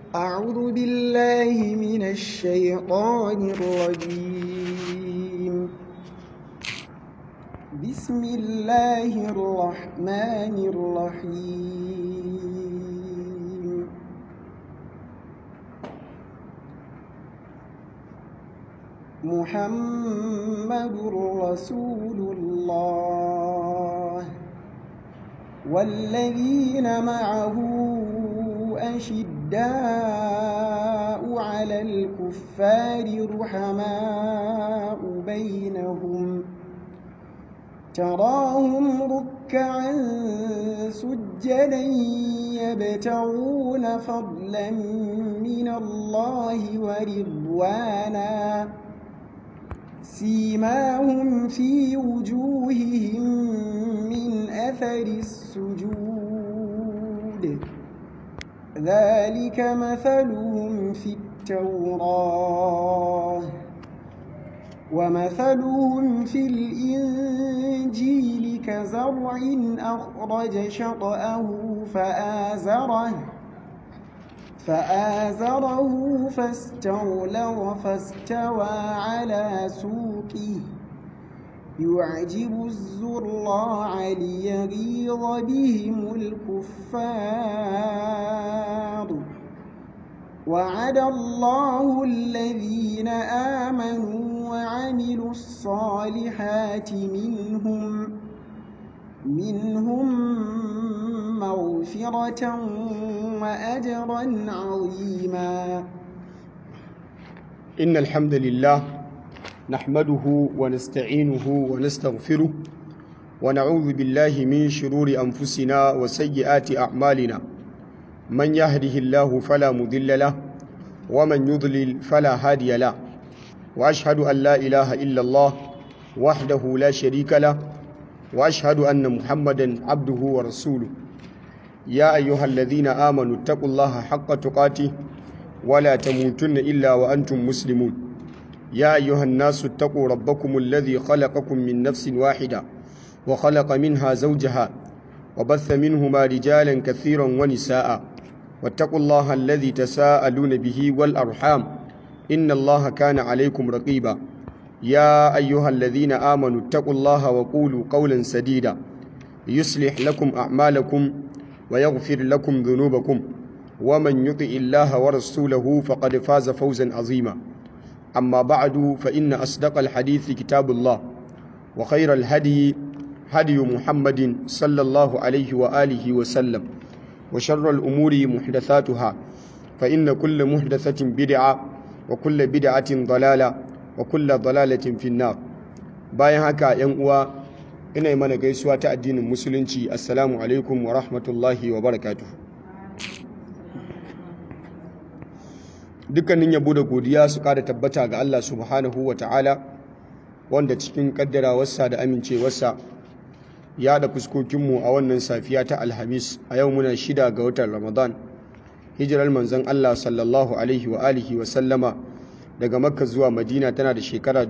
أعوذ بالله من الشيطان الرجيم بسم الله الرحمن الرحيم محمد رسول الله والذين معه أشداء على الكفار رحماء بينهم تراهم ركعا سجدا يبتغون فضلا من الله ورضوانا سيماهم في وجوههم من أثر السجود ذلك مثلهم في التوراة ومثلهم في الإنجيل كزرع أخرج شطأه فآزره فآزره فاستغلظ فاستوى على سوقه يعجب الزراع ليغيظ بهم الكفار وعد الله الذين آمنوا وعملوا الصالحات منهم منهم مغفرة وأجرا عظيما إن الحمد لله نحمده ونستعينه ونستغفره ونعوذ بالله من شرور أنفسنا وسيئات أعمالنا من يهده الله فلا مضل له ومن يضلل فلا هادي له وأشهد أن لا إله إلا الله وحده لا شريك له وأشهد أن محمدا عبده ورسوله يا أيها الذين آمنوا اتقوا الله حق تقاته ولا تموتن إلا وأنتم مسلمون يا أيها الناس اتقوا ربكم الذي خلقكم من نفس واحدة وخلق منها زوجها وبث منهما رجالا كثيرا ونساء واتقوا الله الذي تساءلون به والأرحام إن الله كان عليكم رقيبا يا أيها الذين آمنوا اتقوا الله وقولوا قولا سديدا يصلح لكم أعمالكم ويغفر لكم ذنوبكم ومن يطع الله ورسوله فقد فاز فوزا عظيما أما بعد فإن أصدق الحديث كتاب الله وخير الهدي هدي محمد صلى الله عليه وآله وسلم وشر الأمور محدثاتها فإن كل محدثة بدعة وكل بدعة ضلالة وكل ضلالة في النار bayan haka ‘yan uwa ina mana gaisuwa ta addinin musulunci assalamu alaikum wa rahmatullahi wa barakatuh dukkanin yabo da godiya su kada tabbata ga Allah subhanahu wa ta'ala wanda cikin kaddarawarsa da amincewarsa ya da fuskokinmu a wannan safiya ta alhamis a yau muna shida ga watan ramadan hijirar manzon Allah sallallahu alaihi wa alihi wa sallama daga makka zuwa madina tana da shekara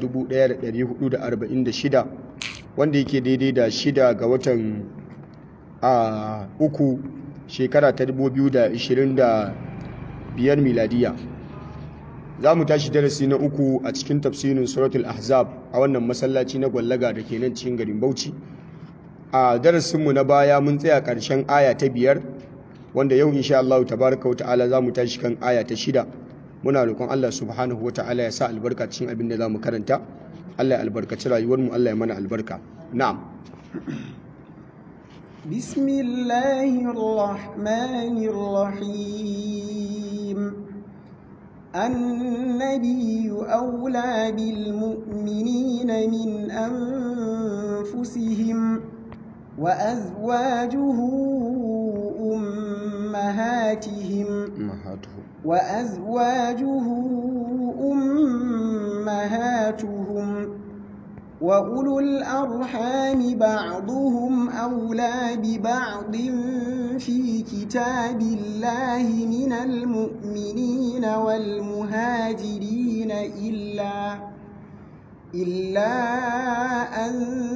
1446 wanda yake daidai da shida ga watan a uku shekara ta 2025 miladiya za mu tashi darasi na uku a cikin tafsirin suratul ahzab a wannan masallaci na gwallaga da ke nan cikin garin bauchi a darasinmu na baya mun tsaya ƙarshen aya ta biyar wanda yau insha Allah tabaraka wa ta'ala za mu tashi kan aya ta shida muna roƙon Allah subhanahu wa ta'ala ya sa albarka cikin abin da za mu karanta Allah ya albarkaci rayuwarmu Allah ya mana albarka na'am bismillahir rahmanir rahim النبي أولى بالمؤمنين من أنفسهم وأزواجه أمهاتهم وأزواجه أمهاتهم وأولو الأرحام بعضهم أولى ببعض في كتاب الله من المؤمنين والمهاجرين إلا إلا أن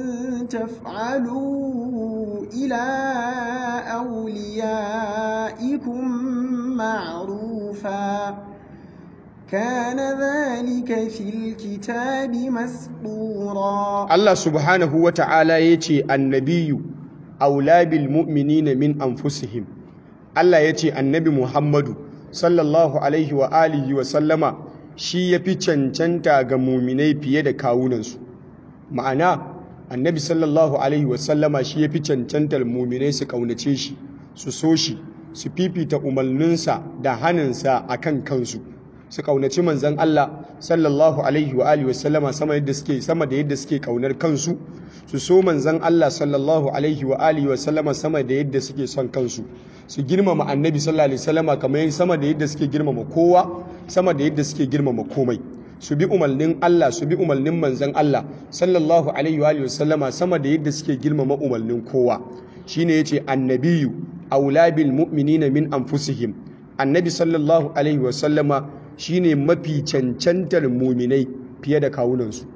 تفعلوا إلى أوليائكم معروفا عرفا كان ذلك في الكتاب مسطورا Allah subhanahu wa ta'ala ya ce annabiyu aula bil mu'minina min anfusihim Allah ya ce annabi Muhammadu sallallahu alaihi wa alihi wa sallama shi ya fi cancanta ga muminai fiye da kawunansu ma'ana annabi sallallahu alaihi wa sallama shi ya fi cancantar muminai su kaunace shi su so shi su fifita umarninsa da hannunsa a kan kansu su kaunaci manzan Allah sallallahu alaihi wa alihi wasallama sama yadda suke sama da yadda suke kaunar kansu su so manzan Allah sallallahu alaihi wa alihi wasallama sama da yadda suke son kansu su girmama annabi sallallahu alaihi wasallama kamar sama da yadda suke girmama kowa sama da yadda suke girmama komai su bi umarnin Allah su bi umarnin manzan Allah sallallahu alaihi wa alihi wasallama sama da yadda suke girmama umarnin kowa shine yace annabiyu aula bil mu'minina min anfusihim annabi sallallahu alaihi wasallama shine mafi cancantar muminai fiye da kawunansu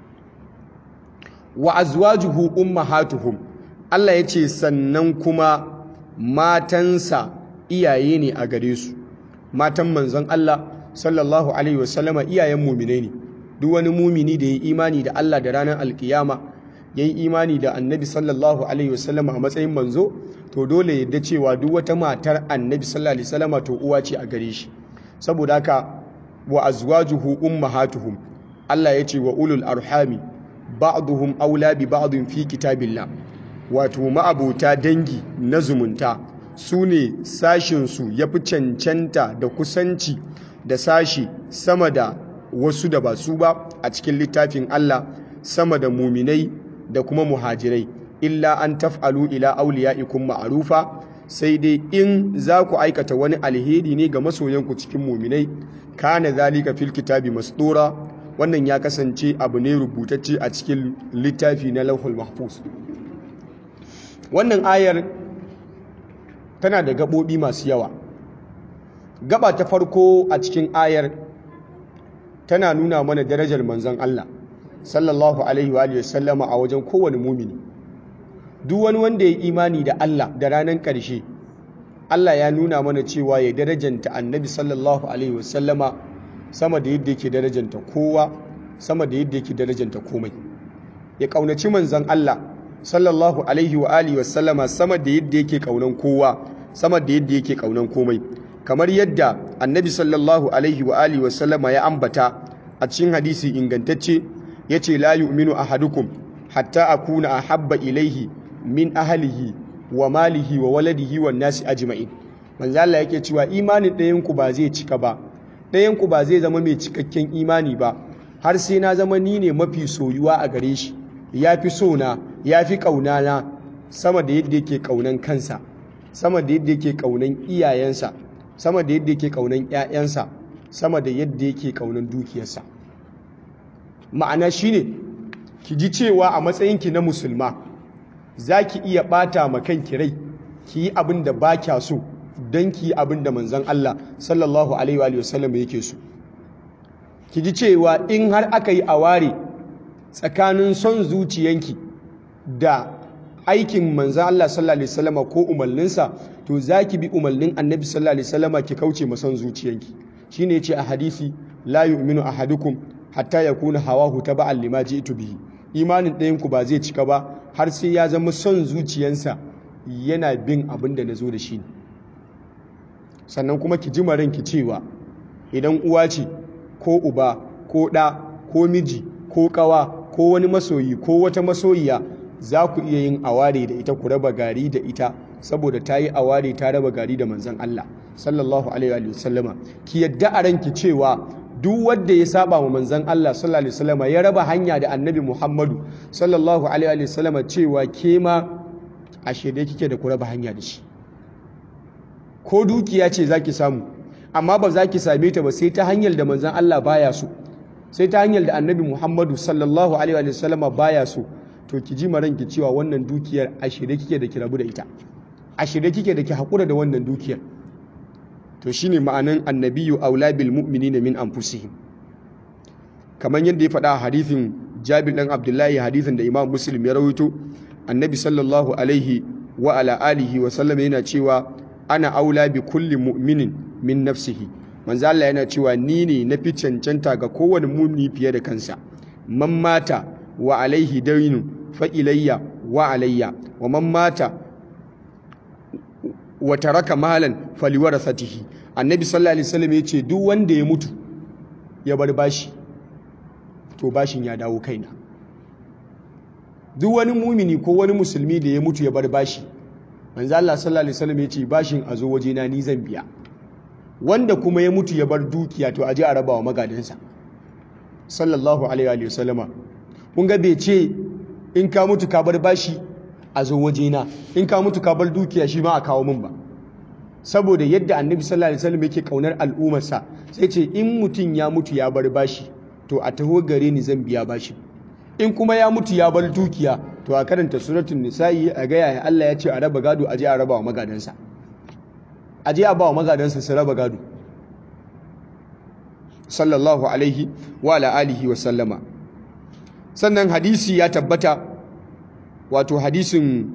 wa azwajuhu ummahatuhum Allah ya ce sannan kuma matansa iyaye ne a gare su matan manzon Allah sallallahu alaihi wasallama iyayen muminai ne duk wani mumini da ya yi imani da Allah da ranar alkiyama ya yi imani da annabi sallallahu alaihi wasallama a matsayin manzo to dole yadda cewa duk wata matar annabi sallallahu alaihi wasallama to uwa ce a gare shi saboda haka wa azwajuhu ummahatuhum Allah ya ce wa ulul arhami ba'duhum aula bi ba'din fi kitabillah wato ma'abota dangi na zumunta su ne sashinsu ya fi cancanta da kusanci da sashi sama da wasu da ba su ba a cikin littafin Allah sama da muminai da kuma muhajirai illa an taf'alu ila auliya'ikum ma'rufa sai dai in za ku aikata wani alheri ne ga masoyanku cikin muminai kana zalika fil kitabi masdura wannan ya kasance abu ne rubutacce a cikin littafi na lauhul mahfuz wannan ayar tana da gabobi masu yawa gaba ta farko a cikin ayar tana nuna mana darajar manzon Allah sallallahu alaihi wa sallama a wajen kowane mumini duk wani wanda ya imani da Allah da ranar ƙarshe Allah ya nuna mana cewa ya darajanta annabi sallallahu alaihi wasallama sama da yadda yake darajanta kowa sama da yadda yake darajanta komai ya kaunaci manzon Allah sallallahu alaihi wa alihi wasallama sama da yadda yake kaunan kowa sama da yadda yake kaunan komai kamar yadda annabi sallallahu alaihi wa alihi wasallama ya ambata a cikin hadisi ingantacce yace la yu'minu ahadukum hatta akuna ahabba ilaihi min ahlihi wa malihi wa waladihi wa nasi ajma'in manzo Allah yake cewa imanin ɗayan ku ba zai cika ba ɗayan ku ba zai zama mai cikakken imani ba har sai na zama ni ne mafi soyuwa a gare shi yafi so na yafi kauna na sama da yadda yake kaunan kansa sama da yadda yake kaunan iyayensa sama da yadda yake kaunan ƴaƴansa sama da yadda yake kaunan dukiyarsa ma'ana shine ki ji cewa a matsayinki na musulma za ki iya ɓata ma kanki rai ki yi abin da ba kya so don ki yi abin da manzan Allah sallallahu alaihi wa sallam yake so ki ji cewa in har aka yi aware tsakanin son zuciyanki da aikin manzan Allah sallallahu alaihi wasallama ko umarninsa to za ki bi umarnin annabi sallallahu alaihi wasallama ki kauce ma son zuciyanki shine ce a hadisi la yu'minu ahadukum hatta yakuna hawahu taba'an lima ji'tu bihi imanin ɗayanku ba zai cika ba har sai ya zama son zuciyansa yana bin abin da na zo da shi sannan kuma ki ji ranki cewa idan uwa ce ko uba ko ɗa ko miji ko ƙawa ko wani masoyi ko wata masoyiya za ku iya yin aware da ita ku raba gari da ita saboda ta yi aware ta raba gari da manzan Allah sallallahu alaihi wa sallama ki yadda a ranki cewa duk wanda ya saba wa manzon Allah sallallahu alaihi wasallam ya raba hanya da annabi Muhammadu sallallahu alaihi wasallam cewa ke ma a shede kike da ku raba hanya da shi ko dukiya ce zaki samu amma ba za ki same ta ba sai ta hanyar da manzon Allah baya so sai ta hanyar da annabi Muhammadu sallallahu alaihi wasallam baya so to ki ji maran ki cewa wannan dukiyar a shede kike da ki rabu da ita a shede kike da ki hakura da wannan dukiyar to shine ma'anan annabiyu aula bil mu'minina min anfusihim kamar yadda ya faɗa a hadithin Jabir dan Abdullahi hadithin da Imam Muslim ya rawaito annabi sallallahu alaihi wa ala alihi wa sallam yana cewa ana aula bi kulli mu'minin min nafsihi manzo Allah yana cewa ni ne na fi cancanta ga kowane mumini fiye da kansa man mata wa alaihi dainu fa ilayya wa alayya wa man mata wa taraka malan faliwarasatihi annabi sallallahu alaihi wasallam yace duk wanda ya mutu ya bar bashi to bashin ya dawo kaina duk wani mumini ko wani musulmi da ya mutu ya bar bashi manzo Allah sallallahu alaihi wasallam yace bashin a zo waje na ni zan biya wanda kuma ya mutu ya bar dukiya to aje a rabawa magadansa sallallahu alaihi wa sallama kun ga bai ce in ka mutu ka bar bashi a zo waje na in ka mutu ka bar dukiya shi ma a kawo min ba saboda yadda annabi sallallahu alaihi wasallam yake kaunar al'ummarsa sai ce in mutum ya mutu ya bar bashi to a taho gare ni zan biya bashi in kuma ya mutu ya bar dukiya to a karanta suratul nisa'i a ga yaya Allah ya ce a raba gado aje a raba wa magadansa aje a ba wa magadansa su raba gado sallallahu alaihi wa ala alihi wa sallama sannan hadisi ya tabbata wato hadisin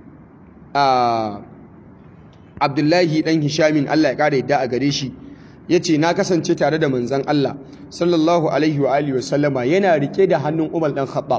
a abdullahi dan hishamin Allah ya kara yadda a gare shi ya ce na kasance tare da manzan Allah sallallahu alaihi wa alihi wa sallama yana rike da hannun umar dan khattab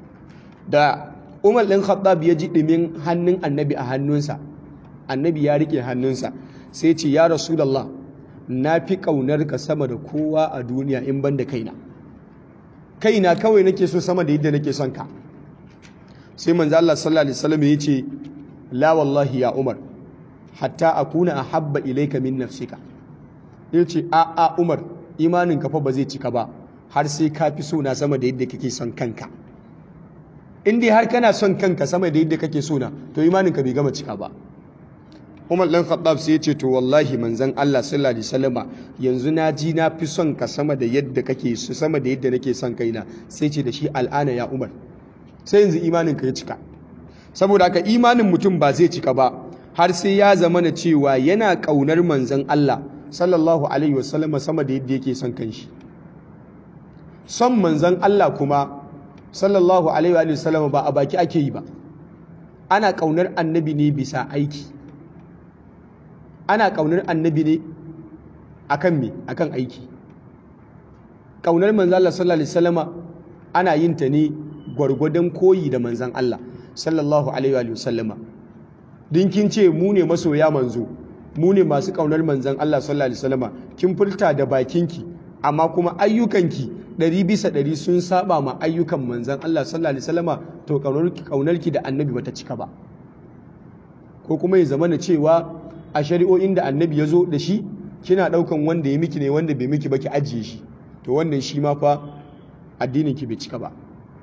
da umar dan khattab ya ji ɗumin hannun annabi a hannunsa annabi ya rike hannunsa sai ce ya rasulallah na fi ƙaunar ka sama da kowa a duniya in ban da kaina kaina kawai nake so sama da yadda nake son ka sai manzo Allah sallallahu alaihi wasallam ya ce la wallahi ya umar hatta akuna ahabba ilayka min nafsika yace a a umar imanin ka fa ba zai cika ba har sai ka fi so na sama da yadda kake son kanka in dai har kana son kanka sama da yadda kake so na to imanin ka bai gama cika ba Umar ɗan Khattab sai ya ce to wallahi manzon Allah sallallahu alaihi wasallama yanzu na ji na fi son ka sama da yadda kake so sama da yadda nake son kaina sai ce da shi al'ana ya Umar sai yanzu imanin ka ya cika saboda haka imanin mutum ba zai cika ba har sai ya zama na cewa yana kaunar manzon Allah sallallahu alaihi wasallama sama da yadda yake son kanshi son manzon Allah kuma sallallahu alaihi wasallama ba a baki ake yi ba ana kaunar annabi ne bisa aiki ana ƙaunar annabi ne akan me akan aiki ƙaunar manzan Allah sallallahu alaihi wasallama ana yin ta ne gwargwadon koyi da manzan Allah sallallahu alaihi wasallama din kin ce mu ne masoya manzo mu ne masu ƙaunar manzan Allah sallallahu alaihi wasallama kin furta da bakinki amma kuma ayyukanki ɗari bisa ɗari sun saba ma ayyukan manzan Allah sallallahu alaihi wasallama to ƙaunarki da annabi bata cika ba ko kuma ya zama na cewa a shari'o'in da annabi ya zo da shi kina ɗaukan wanda ya miki ne wanda bai miki ba ki ajiye shi to wannan shi ma fa addinin ki bai cika ba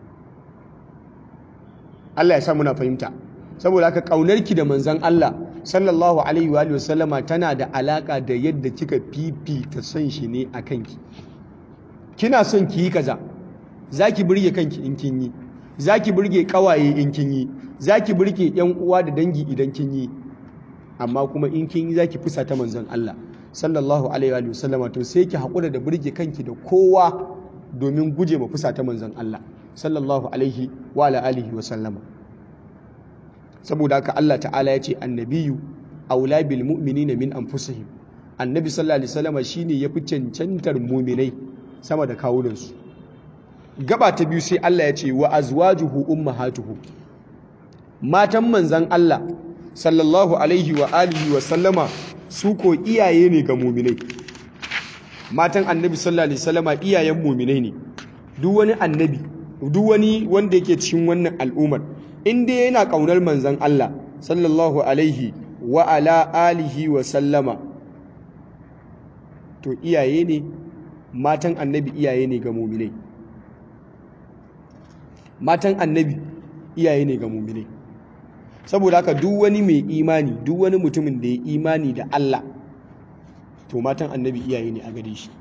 Allah ya sa muna fahimta saboda haka ƙaunarki da manzon Allah sallallahu alaihi wa sallama tana da alaka da yadda kika fifita son shi ne a kanki kina son ki yi kaza zaki burge kanki in kin yi zaki burge kawaye in kin yi zaki burge yan uwa da dangi idan kin yi amma kuma in kin yi zaki fusa ta manzon Allah sallallahu alaihi wa sallama to sai ki hakura da burge kanki da kowa domin guje ma fusa ta manzon Allah sallallahu alaihi wa alihi wa sallama saboda haka Allah ta'ala ya ce annabiyu aula bil mu'minina min anfusihim annabi sallallahu alaihi wasallama shine yafi cancantar mu'minai sama da kawunansu gaba ta biyu sai Allah ya ce wa azwajuhu ummahatuhu matan manzon Allah sallallahu alaihi wa alihi wa sallama su ko iyaye ne ga muminai matan annabi sallallahu alaihi sallama iyayen muminai ne duk wani annabi duk wani wanda yake cikin wannan al'ummar inda yana kaunar manzon Allah sallallahu alaihi wa ala alihi wa sallama to iyaye ne matan annabi iyaye ne ga muminai matan annabi iyaye ne ga muminai saboda haka duk wani mai imani duk wani mutumin da ya imani da Allah to matan annabi iyaye ne a gare shi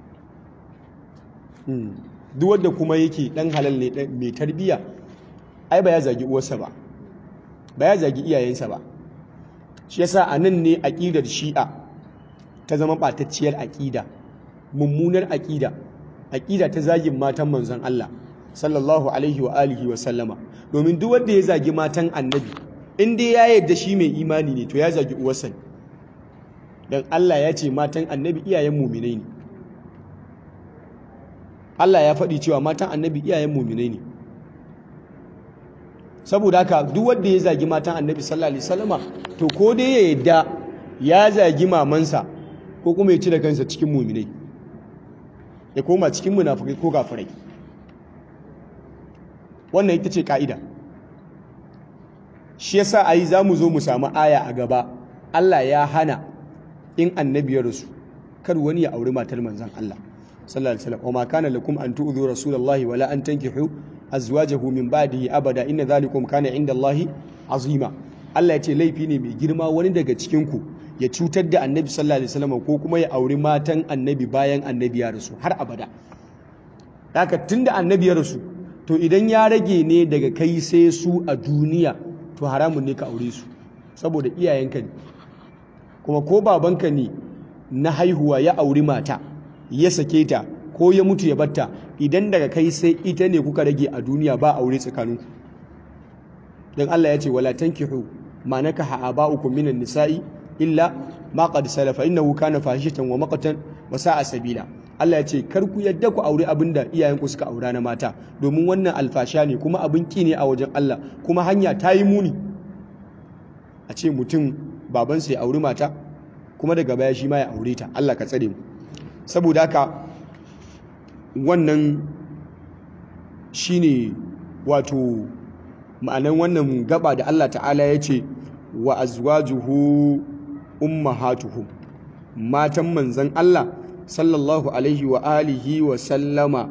duk wanda kuma yake dan halal ne mai tarbiya ai ba ya zagi uwarsa ba ba ya zagi iyayensa ba shi yasa a nan ne aƙidar shi'a ta zama ɓatacciyar aƙida mummunar aƙida aƙida ta zagin matan manzon Allah sallallahu alaihi wa alihi wa sallama domin duk wanda ya zagi matan annabi in dai ya yarda shi mai imani ne to ya zagi uwarsa dan Allah ya ce matan annabi iyayen mu'minai ne Allah ya faɗi cewa matan annabi iyayen mu'minai ne saboda haka duk wanda ya zagi matan annabi sallallahu alaihi wasallama to ko dai ya yadda ya zagi mamansa ko kuma ya cire kansa cikin mu'minai ya koma cikin munafikai ko kafirai wannan ita ce ka'ida shi yasa ayi zamu zo mu samu aya a gaba Allah ya hana in annabi ya rasu kar wani ya auri matar manzon Allah sallallahu alaihi wasallam wa ma kana lakum an tu'dhu rasulullahi wala an tankihu azwajahu min ba'dihi abada inna dhalikum kana inda Allahi azima Allah ya ce laifi ne mai girma wani daga cikin ku ya cutar da annabi sallallahu alaihi wasallam ko kuma ya auri matan annabi bayan annabi ya rasu har abada haka tunda annabi ya rasu to idan ya rage ne daga kai sai su a duniya to haramun ne ka aure su saboda iyayenka ne kuma ko babanka ne na haihuwa ya auri mata ya sake ta ko ya mutu ya batta idan daga kai sai ita ne kuka rage a duniya ba aure tsakaninku don Allah ya ce wala tankihu ma nakaha aba'ukum minan nisa'i illa ma qad salafa innahu kana fahishatan wa maqtan wa sa'a sabila Allah ya ce kar ku yadda ku aure abinda iyayenku suka aura na mata domin wannan alfasha ne kuma abin ki ne a wajen Allah kuma hanya ta yi muni a ce mutum babansa ya auri mata kuma daga baya shi ma ya aure ta Allah ka tsare mu saboda haka wannan shine wato ma'anan wannan gaba da Allah ta'ala ya ce wa azwajuhu ummahatuhum matan manzan Allah sallallahu alaihi wa alihi wa sallama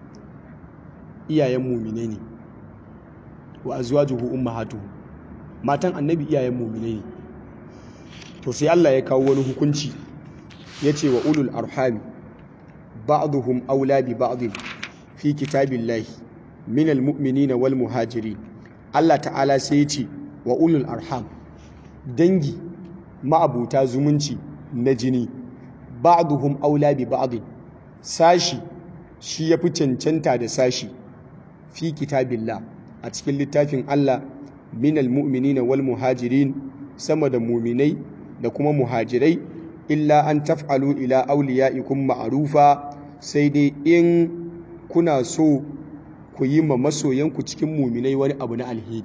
iyayen mumine ne wa azwajuhu ummahatuhum matan annabi iyayen mumine ne to sai Allah ya kawo wani hukunci ya ce wa ulul arhami ba'duhum aula bi ba'd fi kitabillahi min almu'minina wal muhajirin Allah ta'ala sai ya ce wa ulul arham dangi ma'abuta zumunci na jini ba'duhum aula bi ba'd sashi shi yafi cancanta da sashi fi kitabillah a cikin littafin Allah min almu'minina wal muhajirin sama da muminai da kuma muhajirai illa an taf'alu ila awliyaikum ma'rufa sai dai in kuna so ku yi ma masoyanku cikin muminai wani abu na alheri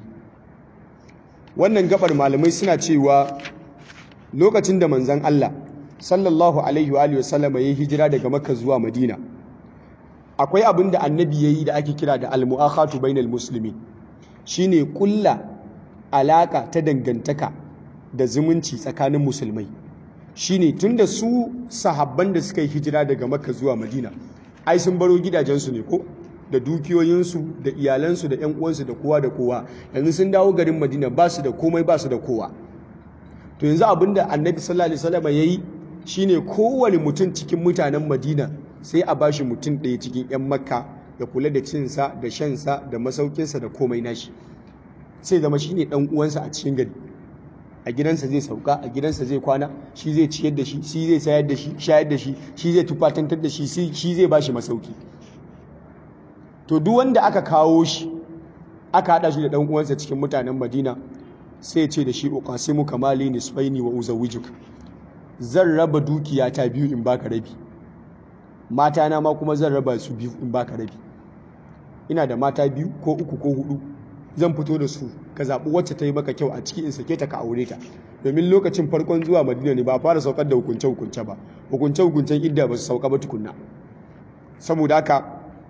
wannan gabar malamai suna cewa lokacin da manzon Allah sallallahu alaihi wa sallama ya hijira daga makka zuwa madina akwai abin da annabi yayi da ake kira da al-mu'akhatu bainal muslimin shine kulla alaka ta dangantaka da zumunci tsakanin musulmai shine tunda su sahabban da suka yi hijira daga makka zuwa madina ai sun baro gidajensu ne ko da dukiyoyinsu da iyalansu da 'yan uwansu da kowa da kowa yanzu sun dawo garin madina ba su da komai ba su da kowa to yanzu abinda annabi sallallahu alaihi wasallam yayi shine kowane mutum cikin mutanen madina sai a bashi mutum ɗaya cikin 'yan makka ya kula da cinsa da shansa da masaukinsa da komai nashi sai zama shine ɗan uwansa a cikin gari a gidansa zai sauka a gidansa zai kwana shi zai ciyar da shi shi zai sayar da shi shayar da shi shi zai tufatantar da shi shi zai bashi masauki to duk wanda aka kawo shi aka hada shi da dan uwansa cikin mutanen Madina sai ce da shi uqasimu kamali nisfaini wa uzawijuk zan raba dukiya ta biyu in baka rabi mata na ma kuma zan raba su biyu in baka rabi ina da mata biyu ko uku ko hudu zan fito da su ka zaɓi wacce ta yi maka kyau a ciki in sake ta ka aure ta domin lokacin farkon zuwa madina ne ba fara saukar da hukunce hukunce ba hukunce hukuncen idda ba su sauka ba tukunna saboda haka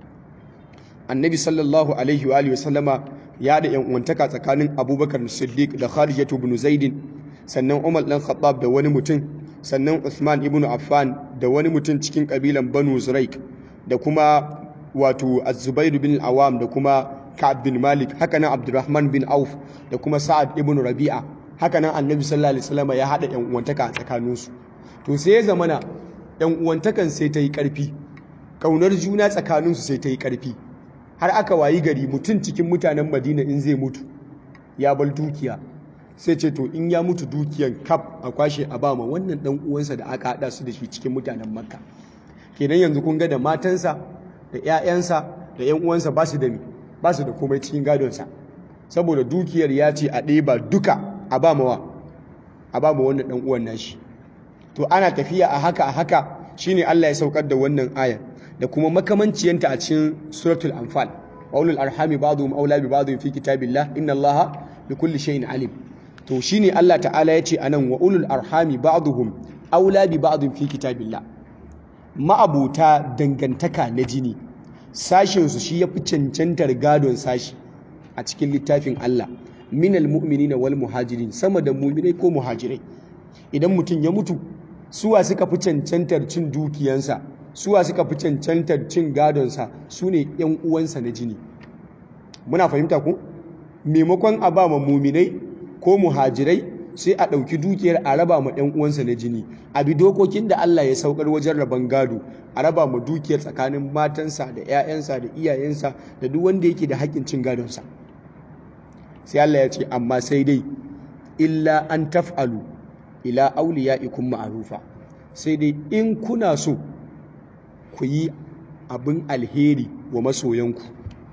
annabi sallallahu alaihi wa alihi sallama ya da yan uwantaka tsakanin abubakar siddiq da kharijatu ibn zaidin sannan umar dan khattab da wani mutum sannan usman ibn affan da wani mutum cikin kabilan banu zuraik da kuma wato az-zubair bin awam da kuma ka'ab bin malik haka nan abdurrahman bin auf da kuma sa'ad ibn rabi'a haka nan annabi sallallahu alaihi wasallam ya hada yan uwantaka a tsakaninsu to sai ya zamana yan uwantakan sai ta yi karfi kaunar juna tsakaninsu sai ta yi karfi har aka wayi gari mutum cikin mutanen madina in zai mutu ya bar dukiya sai ce to in ya mutu dukiyan kaf a kwashe a bama wannan dan uwansa da aka hada su da shi cikin mutanen makka kenan yanzu kun ga da matansa da 'ya'yansa da 'yan uwansa ba su da ba su da komai cikin gadonsa saboda dukiyar ya ce a ɗeba duka a ba mawa a ba ma wannan ɗan uwan nashi to ana tafiya a haka a haka shine Allah ya saukar da wannan aya da kuma makamanciyanta a cikin suratul anfal wa ulul arhami ba'dhum awla bi ba'dhin fi kitabillah inna allaha bi kulli shay'in alim to shine Allah ta'ala yace anan wa ulul arhami ba'dhum awla bi ba'dhin fi kitabillah ma'abuta dangantaka na jini sashin su shi yafi cancantar gadon sashi a cikin littafin Allah minal mu'minina wal muhajirin sama da mu'minai ko muhajirai idan mutum ya mutu suwa suka fi cancantar cin dukiyansa suwa suka fi cancantar cin gadonsa su ne ‘yan uwansa na jini muna fahimta ku maimakon a ba ma muminai ko muhajirai sai a ɗauki dukiyar a raba ma ‘yan uwansa na jini a bi dokokin da Allah ya saukar wajen raban gado a raba ma dukiyar tsakanin matansa da ‘ya'yansa da iyayensa da duk wanda yake da haƙƙin cin gadonsa sai Allah ya ce amma sai dai illa an taf'alu ila auliya'ikum ma'rufa sai dai in kuna so ku yi abin alheri wa masoyanku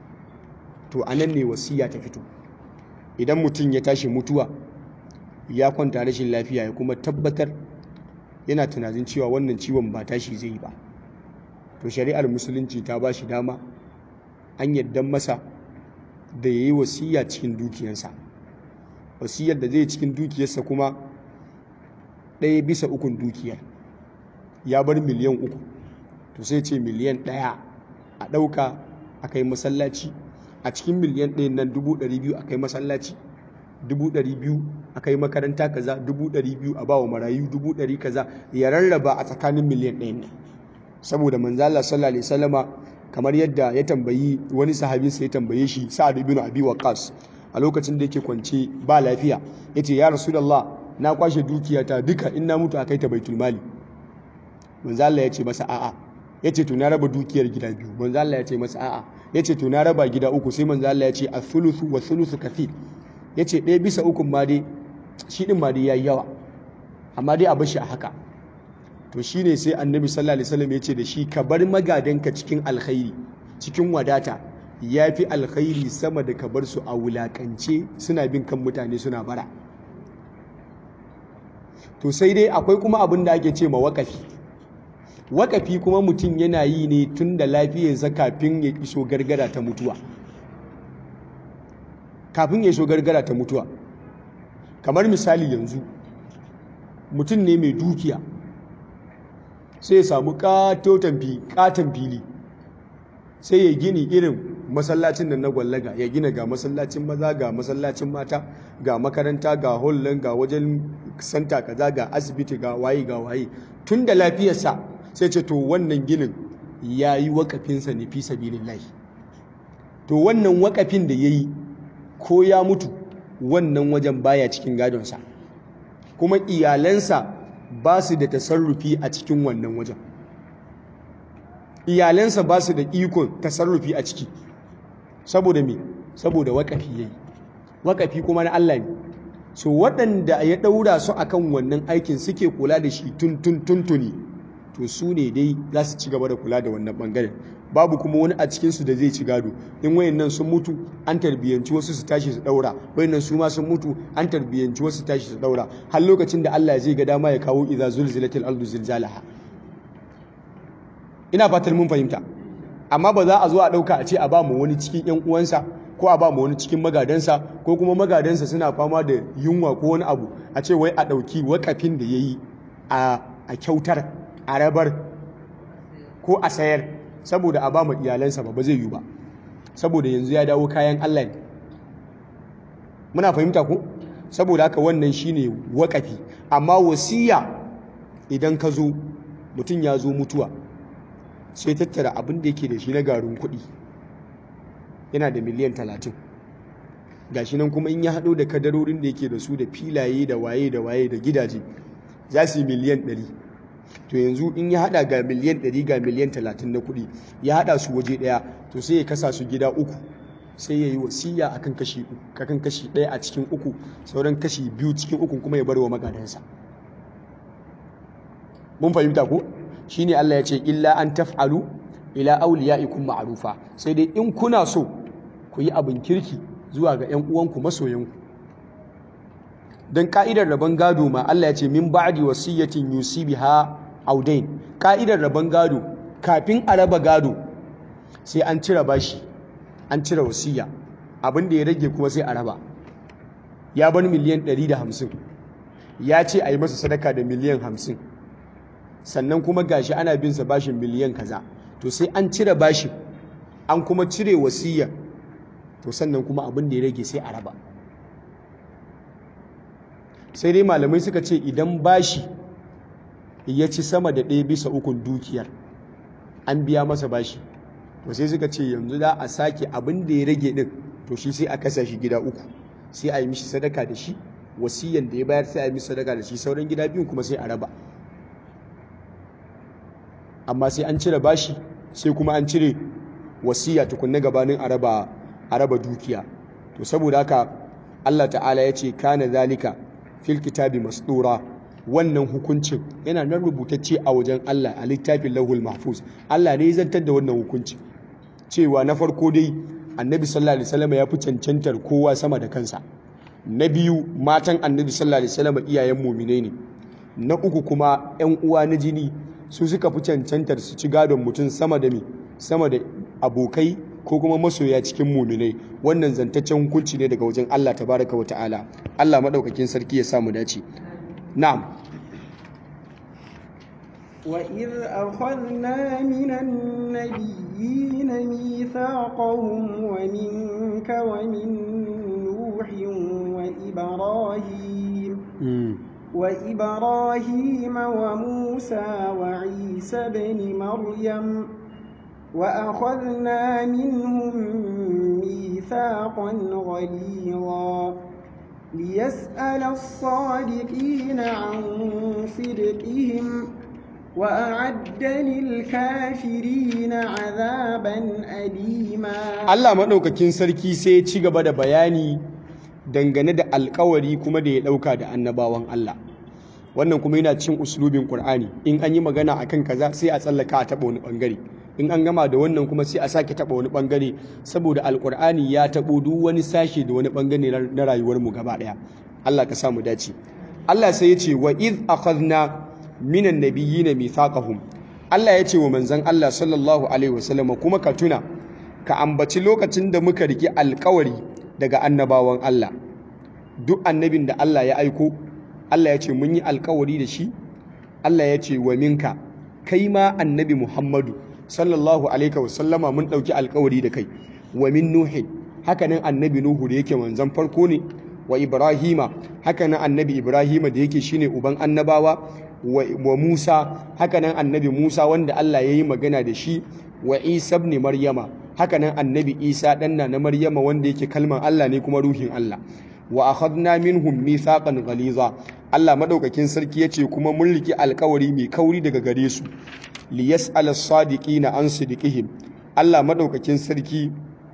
to anan ne wasiya ta fito idan mutum ya tashi mutuwa ya kwanta rashin lafiya ya kuma tabbatar yana tunanin cewa wannan ciwon ba tashi zai yi ba to shari'ar musulunci ta ba shi dama an yadda masa da ya yi wasiya cikin dukiyarsa wasiyar da zai cikin dukiyarsa kuma ɗaya bisa ukun dukiyar ya bar miliyan uku to sai ce miliyan ɗaya a ɗauka a kai masallaci a cikin miliyan ɗayan nan dubu ɗari biyu a kai masallaci dubu ɗari biyu a kai makaranta kaza dubu ɗari biyu a bawa marayu dubu ɗari kaza ya rarraba a tsakanin miliyan ɗayan nan saboda manzala sallallahu alaihi wasallama kamar yadda ya tambayi wani sahabin sai ya tambaye shi sa'ad ibn abi waqas a lokacin da yake kwance ba lafiya yace ya rasulullah na kwashe dukiyata duka in na mutu a kai ta baitul mali manzo Allah ya ce masa a'a ya ce to na raba dukiyar gida biyu manzo Allah ya ce masa a'a ya ce to na raba gida uku sai manzo Allah ya ce a-thuluthu wa thuluthu kathir ya ce ɗaya bisa ukun ma dai shi ɗin ma dai yayi yawa amma dai a bashi a haka to shine sai annabi sallallahu alaihi wasallam ya ce da shi ka bar magadanka cikin alkhairi cikin wadata ya fi alkhairi sama da ka bar su a wulakance suna bin kan mutane suna bara to sai dai akwai kuma abin da ake ce ma wakafi wakafi kuma mutum yana yi ne tun da lafiyarsa kafin ya iso gargara ta mutuwa kafin ya iso gargara ta mutuwa kamar misali yanzu mutum ne mai dukiya sai ya samu katon fili sai ya gini irin masallacin da na gwallaga ya gina ga masallacin maza ga masallacin mata ga makaranta ga hollon ga wajen santa kaza ga asibiti ga waye ga waye tun da lafiyarsa sai ce to wannan ginin ya yi wakafinsa ne fi sabilillahi to wannan wakafin da ya yi ko ya mutu wannan wajen baya cikin gadonsa kuma iyalansa ba su da tasarrufi a cikin wannan wajen iyalansa ba su da ikon tasarrufi a ciki saboda me saboda wakafi yayi wakafi kuma na Allah ne so waɗanda ya ɗaura su akan wannan aikin suke kula da shi tun tun tuntuni to su ne dai za su ci gaba da kula da wannan ɓangaren babu kuma wani a cikinsu da zai ci gado in wayannan sun mutu an tarbiyyanci wasu su tashi su ɗaura wayannan su ma sun mutu an tarbiyyanci wasu su tashi su ɗaura har lokacin da Allah zai ga dama ya kawo idza zulzilatil ardu zilzalaha ina fatan mun fahimta amma ba za a zo a ɗauka a ce a ba mu wani cikin yan uwansa ko a ba mu wani cikin magadansa ko kuma magadansa suna fama da yunwa ko wani abu a ce wai a ɗauki wakafin da ya yi a kyautar a rabar ko a sayar saboda a ba mu iyalansa ba ba zai yi ba saboda yanzu ya dawo kayan Allah ne muna fahimta ko saboda haka wannan shine wakafi amma wasiya idan ka zo mutum ya zo mutuwa sai tattara abin da yake da shi na garin kuɗi yana da miliyan talatin gashi nan kuma in ya haɗo da kadarorin da yake da su da filaye da waye da waye da gidaje za su yi miliyan ɗari to yanzu in ya haɗa ga miliyan ɗari ga miliyan talatin na kuɗi ya haɗa su waje ɗaya to sai ya kasa su gida uku sai ya yi wasiya akan kashi akan kashi ɗaya a cikin uku sauran kashi biyu cikin uku kuma ya bar wa magadansa mun fahimta ko shine Allah ya ce illa an taf'alu ila awliyaikum ma'rufa sai dai in kuna so ku yi abin kirki zuwa ga ƴan uwanku masoyanku don ka'idar rabon gado ma Allah ya ce min ba'di wasiyatin yusibiha audain ka'idar rabon gado kafin a raba gado sai an cire bashi an cire wasiya abin da ya rage kuma sai a raba ya bar miliyan 150 ya ce a yi masa sadaka da miliyan 50 sannan kuma gashi ana bin sa bashin miliyan kaza to sai an cire bashin an kuma cire wasiya to sannan kuma abin da ya rage sai a raba sai dai malamai suka ce idan bashi ya ci sama da ɗaya bisa ukun dukiyar an biya masa bashi to sai suka ce yanzu za a sake abin da ya rage ɗin to shi sai a kasa shi gida uku sai a yi mishi sadaka da shi wasiyan da ya bayar sai a yi mishi sadaka da shi sauran gida biyun kuma sai a raba amma sai an cire bashi sai kuma an cire wasiya tukunna gabanin a raba dukiya to saboda haka Allah ta'ala ya ce kana zalika fil kitabi masdura wannan hukuncin yana nan rubutacce a wajen Allah a littafin lahul mahfuz Allah ne ya zantar da wannan hukuncin cewa na farko dai annabi sallallahu alaihi wasallam ya fi cancantar kowa sama da kansa na biyu matan annabi sallallahu alaihi wasallam iyayen muminai ne na uku kuma yan uwa na jini su suka fi cancantar su ci gadon mutum sama da me sama da abokai ko kuma masoya cikin muminai wannan zantaccen hukunci ne daga wajen Allah tabaraka wa ta'ala Allah madaukakin sarki ya samu dace na'am وإذ أخذنا من النبيين ميثاقهم ومنك ومن نوح وإبراهيم وإبراهيم وموسى وعيسى بن مريم وأخذنا منهم ميثاقا غليظا ليسأل الصادقين عن صدقهم وأعد للكافرين عذابا أليما Allah maɗaukakin sarki sai ya ci gaba da bayani dangane da alkawari kuma da ya ɗauka da annabawan Allah wannan kuma yana cin uslubin Qur'ani in an yi magana akan kaza sai a tsallaka a taɓa wani ɓangare in an gama da wannan kuma sai a sake taɓa wani ɓangare saboda alƙur'ani ya taɓo duk wani sashe da wani ɓangare na rayuwarmu gaba ɗaya Allah ka sa mu dace Allah sai ya ce wa iz akhadna minan nabiyyin mithaqahum Allah ya ce wa manzon Allah sallallahu alaihi wasallam kuma ka tuna ka ambaci lokacin da muka riki alƙawari daga annabawan Allah duk annabin da Allah ya aiko Allah ya ce mun yi alƙawari da shi Allah ya ce wa minka kai ma annabi Muhammadu sallallahu alaihi wasallama mun ɗauki alkawari da kai wa min nuhin hakanan annabi nuhu da yake manzon farko ne wa ibrahima hakanan annabi ibrahima da yake shine uban annabawa wa musa hakanan annabi musa wanda allah ya yi magana da shi wa isa ibn maryama hakanan annabi isa ɗanna na maryama wanda yake kalman allah ne kuma ruhin allah wa akhadna minhum mithaqan ghaliza allah madaukakin sarki yace kuma mun riki alkawari mai kauri daga gare su liyas'ala as-sadiqina an sidqihim Allah madaukakin sarki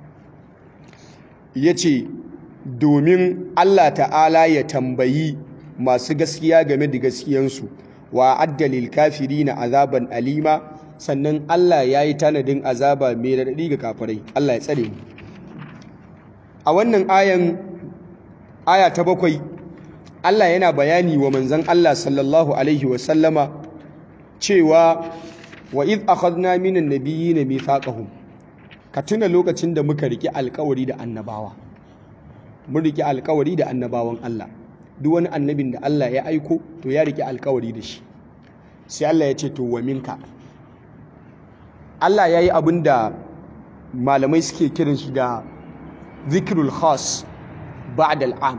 yace domin Allah ta'ala ya tambayi masu gaskiya game da gaskiyansu wa addalil kafirina azaban alima sannan Allah ya yi tanadin azaba mai raɗaɗi ga kafirai Allah ya tsare mu a wannan ayan aya ta bakwai Allah yana bayani wa manzon Allah sallallahu alaihi wa sallama cewa wa iz akhadna minan nabiyyin mithaqahum ka tuna lokacin da muka riki alkawari da annabawa mun riki alkawari da annabawan Allah duk wani annabin da Allah ya aiko to ya riki alkawari da shi sai Allah ya ce to wa minka Allah ya yi abin da malamai suke kiran shi da zikrul khas ba'da al'am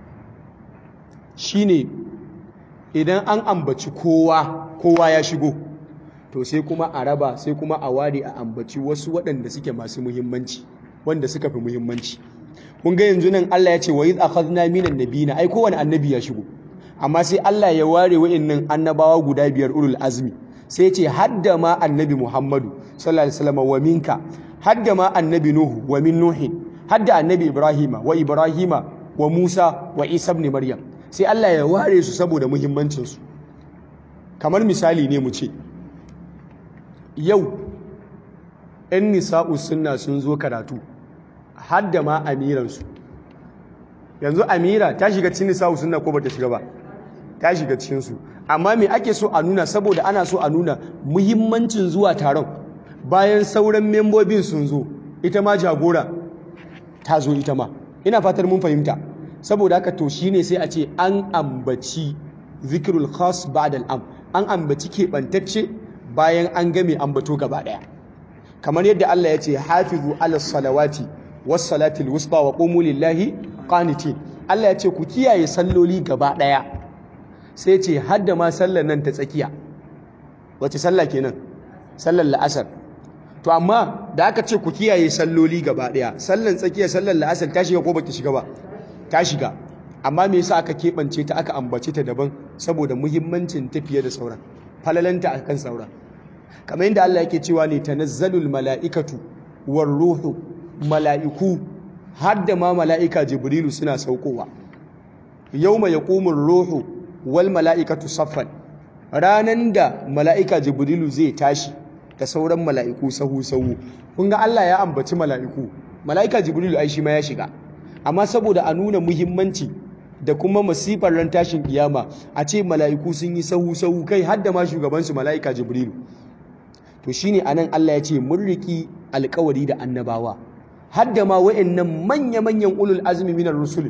shine idan an ambaci kowa kowa ya shigo to sai kuma a raba sai kuma a ware a ambaci wasu waɗanda suke masu muhimmanci wanda suka fi muhimmanci kun ga yanzu nan Allah ya ce wa iz akhadna minan nabiyina ai kowane annabi ya shigo amma sai Allah ya ware wa'annan annabawa guda biyar ulul azmi sai ce hadda ma annabi Muhammadu sallallahu alaihi wasallam wa minka hadda ma annabi Nuhu wa min Nuhin hadda annabi Ibrahima wa Ibrahima wa Musa wa Isa ibn Maryam sai Allah ya ware su saboda muhimmancin su kamar misali ne mu ce yau ‘yan nisa'u suna sun zo karatu hadda ma amiransu yanzu amira ta shiga cikin nisawu sunna ko bata shiga ba ta shiga cikin su amma me ake so a nuna saboda ana so a nuna muhimmancin zuwa taron bayan sauran membobin sun zo ita ma jagora ta zo ita ma ina fatar mun fahimta saboda haka to shine sai a ce an ambaci zikirul khas ba'da al'am an ambaci keɓantacce bayan an game ambato gaba ɗaya kamar yadda Allah ya ce hafizu ala salawati was salatil wusta wa qumu lillahi qanitin Allah ya ce ku kiyaye salloli gaba ɗaya sai ce hadda ma sallar nan ta tsakiya wace sallah kenan sallar la'asar to amma da aka ce ku kiyaye salloli gaba ɗaya sallar tsakiya sallar la'asar ta shiga ko bata shiga ba ta shiga amma me yasa aka keɓance ta aka ambace ta daban saboda muhimmancin ta fiye da sauran falalanta akan sauran kamar yadda Allah yake cewa ne tanazzalul mala'ikatu war ruhu mala'iku har da ma mala'ika jibrilu suna saukowa yawma yaqumur ruhu wal mala'ikatu saffan ranan da mala'ika jibrilu zai tashi da sauran mala'iku sahu sahu kun ga Allah ya ambaci mala'iku mala'ika jibrilu ai shi ma ya shiga amma saboda a nuna muhimmanci da kuma masifar ran tashin kiyama a ce mala'iku sun yi sahu sahu kai har da ma shugabansu mala'ika jibrilu to shine anan Allah ya ce mun riki alƙawari da annabawa har da ma wayannan manya-manyan ulul azmi minar rusul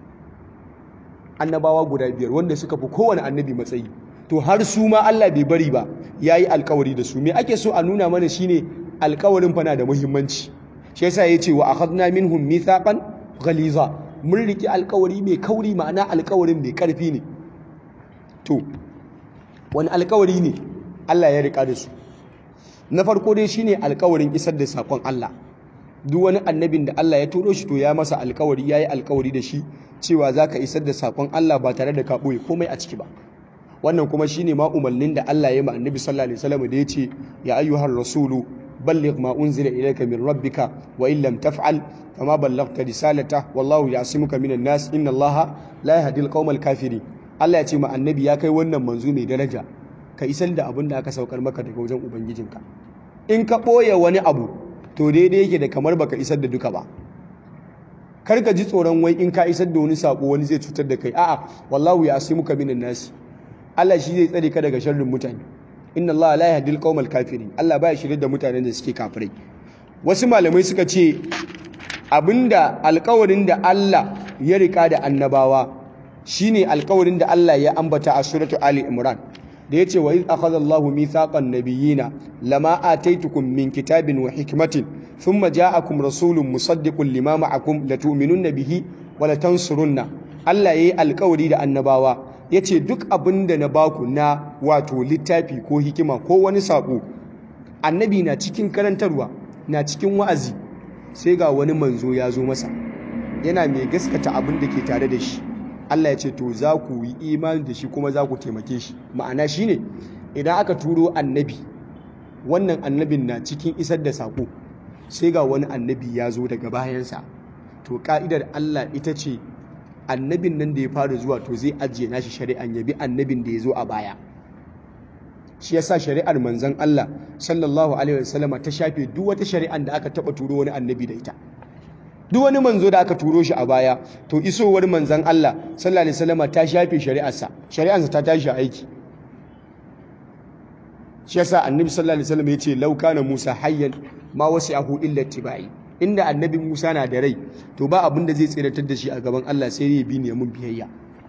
annabawa guda biyar wanda suka fi kowane annabi matsayi to har su ma Allah bai bari ba yayi alƙawari da su me ake so a nuna mana shine alƙawarin fa na da muhimmanci shi yasa yace wa akhadna minhum mithaqan ghaliza mun riki alƙawari mai kauri ma'ana alƙawarin mai ƙarfi ne to wani alƙawari ne Allah ya rika da su na farko dai shine alkawarin isar da sakon Allah duk wani annabin da Allah ya turo shi to ya masa alkawari yayi alkawari da shi cewa zaka isar da sakon Allah ba tare da ka boye komai a ciki ba wannan kuma shine ma umarnin da Allah ya yi ma annabi sallallahu alaihi wasallam da yace ya ayyuhar rasulu balligh ma unzila ilayka min rabbika wa in lam taf'al fama ballaghta risalata wallahu ya'simuka minan nas inna Allaha la yahdi al kafirin Allah ya ce ma annabi ya kai wannan manzo mai daraja ka isar da abin da aka saukar maka daga wajen ubangijinka in ka ɓoye wani abu to daidai yake da kamar baka isar da duka ba kar ka ji tsoron wai in ka isar da wani sako wani zai cutar da kai a'a wallahu ya asimuka minan nasi Allah shi zai tsare ka daga sharrin mutane inna Allah la yahdi al kafirin Allah baya shirye da mutanen da suke kafirai wasu malamai suka ce abinda alƙawarin da Allah ya rika da annabawa shine alƙawarin da Allah ya ambata a suratu Ali Imran da yace wa iz akhadha Allahu mithaqan nabiyina lama ataitukum min kitabin wa hikmatin thumma ja'akum rasulun musaddiqun lima ma'akum latu'minunna bihi wa latansurunna Allah yayi alƙawari da annabawa yace duk abinda na baku na wato littafi ko hikima ko wani sako annabi na cikin karantarwa na cikin wa'azi sai ga wani manzo ya zo masa yana mai gaskata abin da ke tare da shi Allah ya ce to za ku yi imani da shi kuma za ku taimake shi ma'ana shi ne idan aka turo annabi wannan annabin na cikin isar da saƙo sai ga wani annabi ya zo daga bayansa to ka'idar Allah ita ce annabin nan da ya fara zuwa to zai ajiye nashi shari'an ya bi annabin da ya zo a baya shi yasa shari'ar manzon Allah sallallahu alaihi wasallama ta shafe duk wata shari'an da aka taba turo wani annabi da ita duk wani manzo da aka turo shi a baya to isowar manzan Allah sallallahu alaihi wasallam ta shafe shari'arsa shari'arsa ta tashi aiki shi yasa annabi sallallahu alaihi wasallam yace law kana Musa hayyan ma wasi'ahu illa tibai inda annabi Musa na da rai to ba abin da zai tsiratar da shi a gaban Allah sai ya bi ne mun biyayya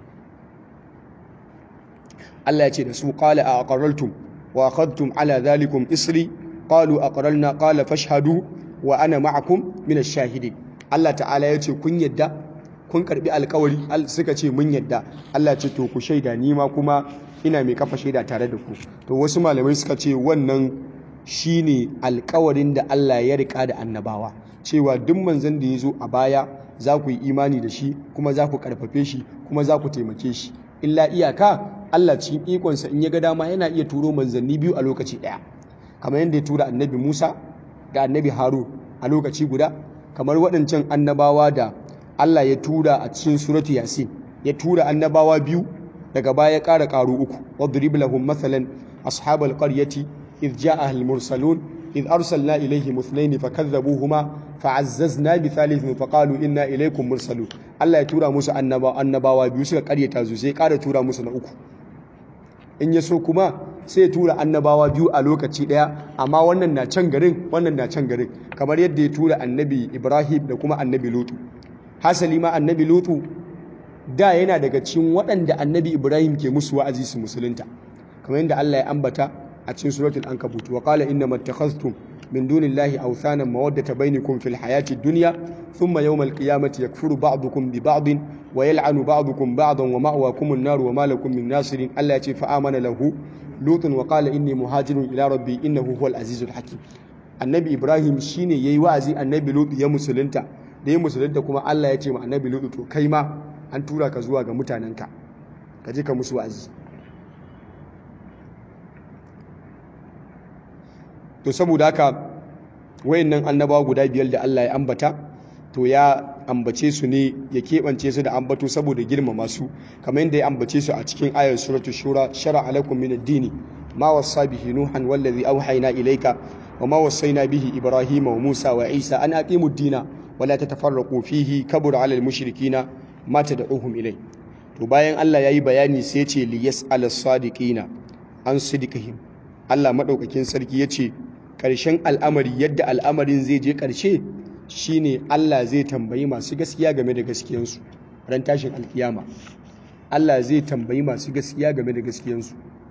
Allah ya ce da su qala a aqarraltum wa akhadtum ala dhalikum isri qalu aqralna qala fashhadu wa ana ma'akum min ash-shahidin Allah ta'ala ya ce kun yadda kun karbi alkawari suka ce mun yadda Allah ce to ku shaida ni ma kuma ina mai kafa shaida tare da ku to wasu malamai suka ce wannan shine alkawarin da Allah ya rika da annabawa cewa duk manzon da ya zo a baya za ku yi imani da shi kuma za ku karfafe shi kuma za ku taimake shi illa iyaka Allah cikin ikonsa in ya ga dama yana iya turo manzanni biyu a lokaci ɗaya kamar yadda ya tura annabi Musa da annabi Harun a lokaci guda kamar waɗancan annabawa da Allah ya tura a cikin suratu yasin ya tura annabawa biyu daga baya ya ƙara ƙaru uku wadrib lahum mathalan ashabal qaryati idh ja'aha al mursalun id arsalna ilaihim ithnain fakadhabuhuma fa'azzazna bi thalithin faqalu inna ilaykum mursalun Allah ya tura musu annaba annabawa biyu suka karyata su sai ƙara tura musu na uku in ya so kuma sai ya tura annabawa biyu a lokaci daya amma wannan na can garin wannan na can garin kamar yadda ya tura annabi Ibrahim da kuma annabi Lutu hasali ma annabi Lutu da yana daga cikin waɗanda annabi Ibrahim ke musu wa'azi su musulunta kamar yadda Allah ya ambata a cikin suratul ankabut wa qala inna mattakhaztum min dunillahi awthanan mawaddata bainakum fil hayati dunya thumma yawmal qiyamati yakfuru ba'dukum bi ba'din wa yal'anu ba'dukum ba'dan wa ma'wakum an-nar wa ma lakum min nasirin Allah ya ce fa amana lahu lutun wa qala inni muhajirun ila rabbi innahu huwal azizul hakim annabi Ibrahim shine yayi wa'azi annabi Lut ya musulunta da ya musulunta kuma Allah ya ce ma annabi Lut to kai ma an tura ka zuwa ga mutanenka ka je ka musu wa'azi to saboda haka wayannan annabawa guda biyar da Allah ya ambata to ya ambace su ne ya keɓance su da ambato saboda girmama su kamar yadda ya ambace su a cikin ayar suratul shura shara alakum min ad-dini ma wassa bihi nuhan wallazi awhayna ilayka wa ma wassayna bihi ibrahima wa musa wa isa an aqimu ad-dina wa la tatafarraqu fihi kabura 'ala al-mushrikina ma tad'uhum ilay to bayan Allah yayi bayani sai ya ce liyas al-sadiqina an sidqihim Allah madaukakin sarki yace ƙarshen al'amari yadda al'amarin zai je ƙarshe shine Allah zai tambayi masu gaskiya game da gaskiyansu ran tashin alkiyama Allah zai tambayi masu gaskiya game da gaskiyansu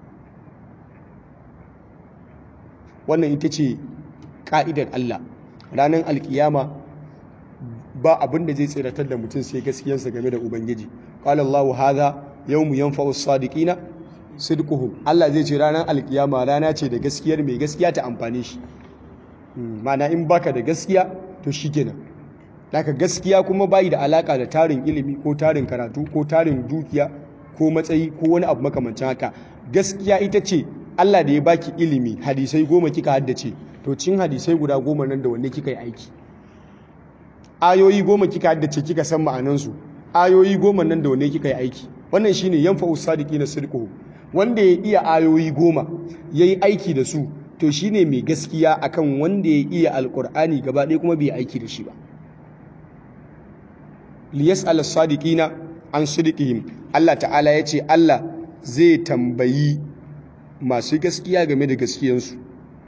wannan ita ce ƙa'idar Allah ranar alkiyama ba abin da zai tsiratar da mutum sai gaskiyansa game da ubangiji qala Allahu hadha yawmu yanfa'u as-sadiqina sidquhum Allah zai ce ranar alkiyama rana ce da gaskiyar mai gaskiya ta amfane shi mana in baka da gaskiya to shikenan daga gaskiya kuma bai da alaka da tarin ilimi ko tarin karatu ko tarin dukiya ko matsayi ko wani abu makamancin haka gaskiya ita ce Allah da ya baki ilimi hadisai goma kika haddace to cin hadisai guda goma nan da wanne kika yi aiki ayoyi goma kika haddace kika san ma'anansu ayoyi goma nan da wanne kika yi aiki wannan shine yanfa'u sadiqina sidquhum wanda ya iya ayoyi goma ya yi aiki da su to shi ne mai gaskiya akan wanda ya iya alkur'ani gaba ɗaya kuma bai aiki da shi ba liyas al-sadiqina an sidqihim Allah ta'ala ya ce Allah zai tambayi masu gaskiya game da gaskiyansu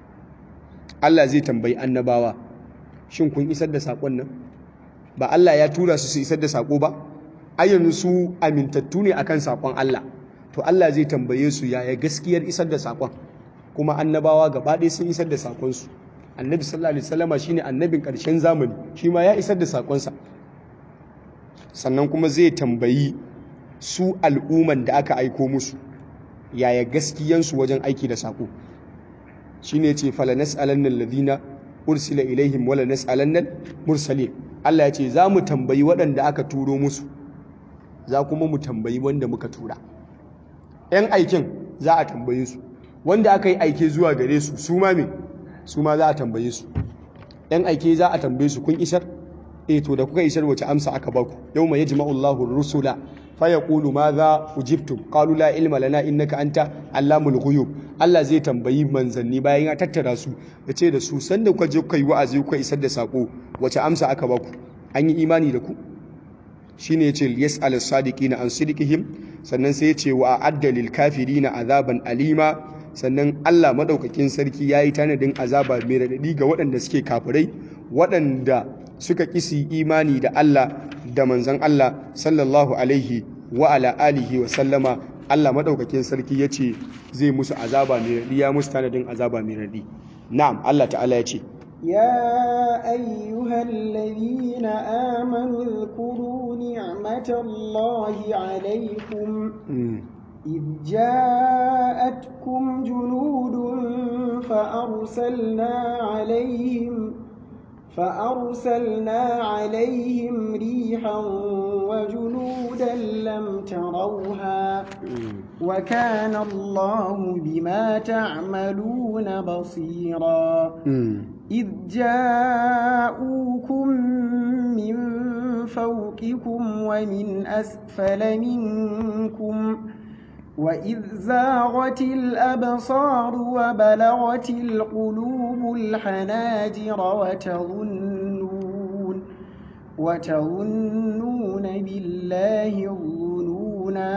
Allah zai tambayi annabawa shin kun isar da saƙon nan ba Allah ya tura su su isar da saƙo ba ayyanzu su amintattu ne akan saƙon Allah to Allah zai tambaye su yaya gaskiyar isar da sakon kuma annabawa gaba ɗaya sun isar da sakonsu annabi sallallahu alaihi wasallama shine annabin ƙarshen zamani shi ma ya isar da sakonsa sannan kuma zai tambayi su al'umman da aka aiko musu yaya gaskiyansu wajen aiki da sako shine ce fala nas'alanna alladhina ursila ilaihim wala nas'alanna mursalin Allah ya ce za mu tambayi waɗanda aka turo musu za kuma mu tambayi wanda muka tura 'yan aikin za a tambaye su wanda aka yi aike zuwa gare su su ma me su ma za a tambaye su 'yan aike za a tambaye su kun isar eh to da kuka isar wace amsa aka baku yau mai yajma'u Allahu rusula fa yaqulu madha ujibtum qalu la ilma lana innaka anta allamul ghuyub Allah zai tambayi manzanni bayan ya tattara su ya ce da su sanda kuka je kuka yi wa'azi kuka isar da sako wace amsa aka baku an yi imani da ku shine yace yas'al as-sadiqina an sidqihim sannan sai yace wa a'adda lil kafirina azaban alima sannan Allah madaukakin sarki yayi tanadin azaba mai radadi ga waɗanda suke kafirai waɗanda suka kisi imani da Allah da manzon Allah sallallahu alaihi wa ala alihi wa sallama Allah madaukakin sarki yace zai musu azaba mai radadi ya musu tanadin azaba mai radadi na'am Allah ta'ala yace يا أيها الذين آمنوا اذكروا نعمة الله عليكم إذ جاءتكم جنود فأرسلنا عليهم فأرسلنا عليهم ريحا وجنودا لم تروها وكان الله بما تعملون بصيرا إذ جاءوكم من فوقكم ومن أسفل منكم وإذ زاغت الأبصار وبلغت القلوب الحناجر وتظنون وتظنون بالله الظنونا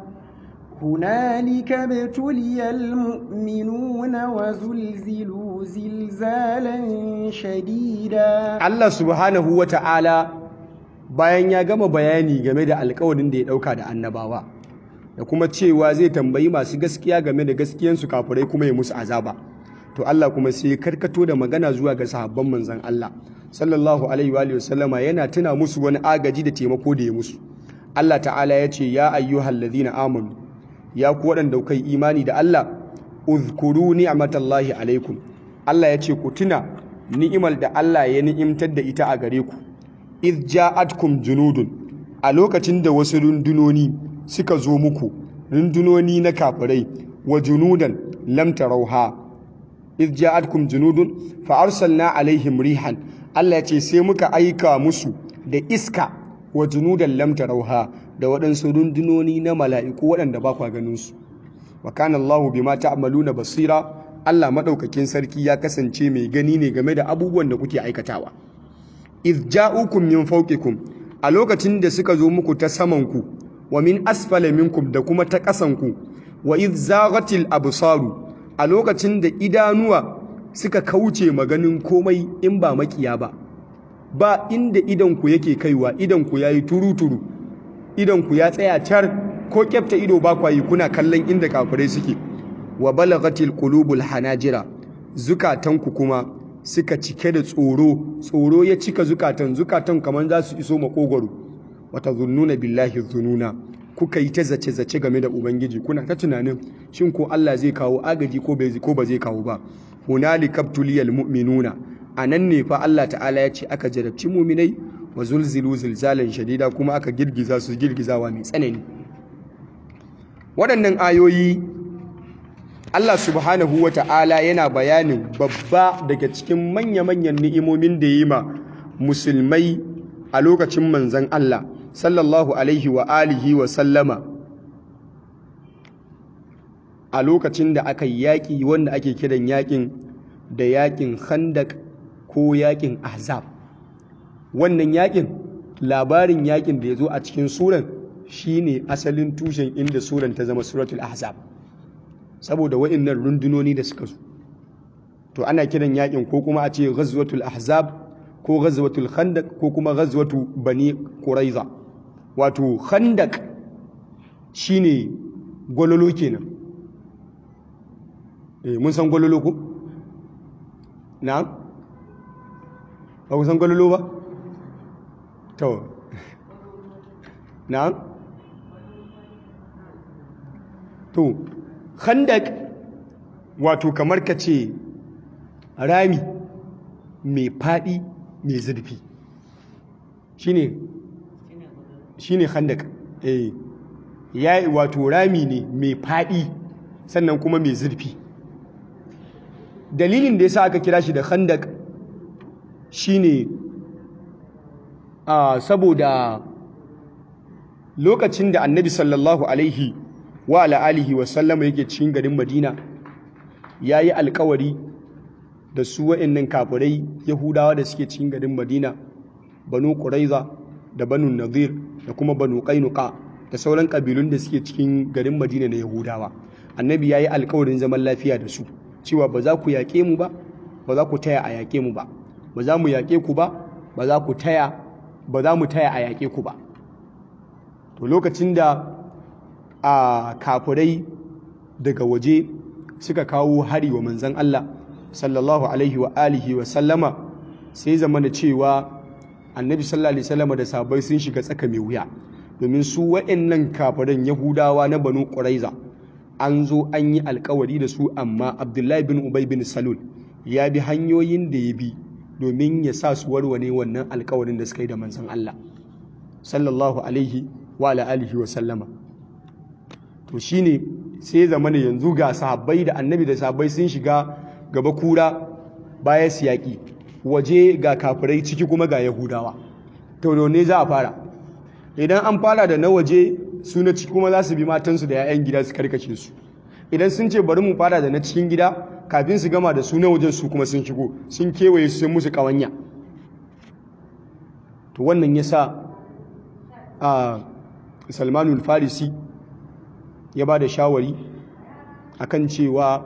هنالك ابتلي المؤمنون وزلزلوا زلزالا شديدا Allah subhanahu wa ta'ala bayan ya gama bayani game da alkawarin da ya ɗauka da annabawa da kuma cewa zai tambayi masu gaskiya game da gaskiyansu kafirai kuma ya musu azaba to Allah kuma sai ya karkato da magana zuwa ga sahabban manzon Allah sallallahu alaihi wa alihi wasallama yana tuna musu wani agaji da taimako da ya musu Allah ta'ala ya ce ya ayyuhal ladhina amanu ya ku waɗanda kai imani da Allah uzkuru ni'matallahi alaikum Allah ya ce ku tuna ni'imar da Allah ya ni'imtar da ita a gare ku iz ja'atkum junudun a lokacin da wasu rundunoni suka zo muku rundunoni na kafirai wa junudan lam tarauha iz ja'atkum junudun fa arsalna alaihim rihan Allah ya ce sai muka aika musu da iska wa junudan lam tarauha da waɗansu rundunoni na mala'iku waɗanda ba kwa ganin su wa kana Allahu bima ta'maluna basira Allah madaukakin sarki ya kasance mai gani ne game da abubuwan da kuke aikatawa iz ja'ukum min fawqikum a lokacin da suka zo muku ta saman ku wa min asfala minkum da kuma ta ƙasan ku wa iz zaghatil absaru a lokacin da idanuwa suka kauce maganin komai in ba makiya ba ba inda idan ku yake kaiwa idan ku yayi turuturu idan ku ya tsaya car ko kyafta ido ba kwayi kuna kallon inda kafirai suke wa balagatil qulubul hanajira zukatanku kuma suka cike da tsoro tsoro ya cika zukatan zukatan kamar za su iso makogwaro wata zunnuna billahi zununa kuka yi ta zace zace game da ubangiji kuna ta tunanin shin ko Allah zai kawo agaji ko bai ko ba zai kawo ba hunalika tuliyal mu'minuna anan ne fa Allah ta'ala ya ce aka jarabci mu'minai wa zulzilu zilzalan shadida kuma aka girgiza su girgizawa mai tsanani waɗannan ayoyi Allah subhanahu wa ta'ala yana bayanin babba daga cikin manya-manyan ni'imomin da yi ma musulmai a lokacin manzan Allah sallallahu alaihi wa alihi wa sallama a lokacin da aka yi yaƙi wanda ake kiran yaƙin da yaƙin khandak ko yaƙin ahzab wannan yaƙin labarin yaƙin da ya zo a cikin suran shine asalin tushen inda suran ta zama suratul ahzab saboda wa'annan rundunoni da suka zo to ana kiran yakin ko kuma a ce ghazwatul ahzab ko ghazwatul khandaq ko kuma ghazwatu bani quraiza wato khandaq shine gololo kenan eh mun san gololo ko na ba ku san gololo ba to na to khandak wato kamar ka ce rami mai faɗi mai zurfi shine shine khandak eh ya wato rami ne mai faɗi sannan kuma mai zurfi dalilin da yasa aka kira shi da khandak shine a saboda lokacin da annabi sallallahu alaihi wa alihi wa sallama yake cikin garin Madina yayi alkawari da su wa'annan kafirai Yahudawa da suke cikin garin Madina Banu Quraiza da Banu Nadir da kuma Banu Qainuqa da sauran kabilun da suke cikin garin Madina na Yahudawa annabi yayi alkawarin zaman lafiya da su cewa ba za ku yaƙe mu ba ba za ku taya a yaƙe mu ba ba za mu yaƙe ku ba ba za ku taya ba za mu taya a yaƙe ku ba to lokacin da a kafirai daga waje suka kawo hari wa manzan Allah sallallahu alaihi wa alihi wa sallama sai zama da cewa annabi sallallahu alaihi sallama da sabai sun shiga tsaka mai wuya domin su wa'annan kafiran yahudawa na banu quraiza an zo an yi alkawari da su amma abdullahi bin ubay bin salul ya bi hanyoyin da ya bi domin ya sa su warware wannan alkawarin da suka yi da manzan Allah sallallahu alaihi wa alihi wa sallama to shine sai zama ne yanzu ga sahabbai da annabi da sahabbai sun shiga gaba kura baya siyaki waje ga kafirai ciki kuma ga yahudawa to ne za a fara idan an fara da na waje su na ciki kuma za su bi matansu da 'ya'yan gida su karkace su idan sun ce bari mu fara da na cikin gida kafin su gama da su na wajen su kuma sun shigo sun kewaye su sun musu kawanya to wannan ya sa a salmanul farisi ya ba da shawari akan cewa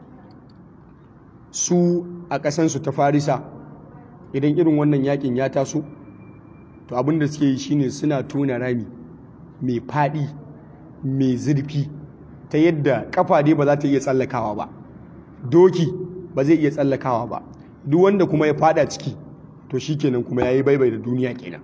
su a ƙasansu ta farisa idan irin wannan yakin ya taso to abinda suke yi shine suna tona rami mai faɗi mai zurfi ta yadda kafa dai ba za ta iya tsallakawa ba doki ba zai iya tsallakawa ba duk wanda kuma ya fada ciki to shikenan kuma yayi baibai da duniya kenan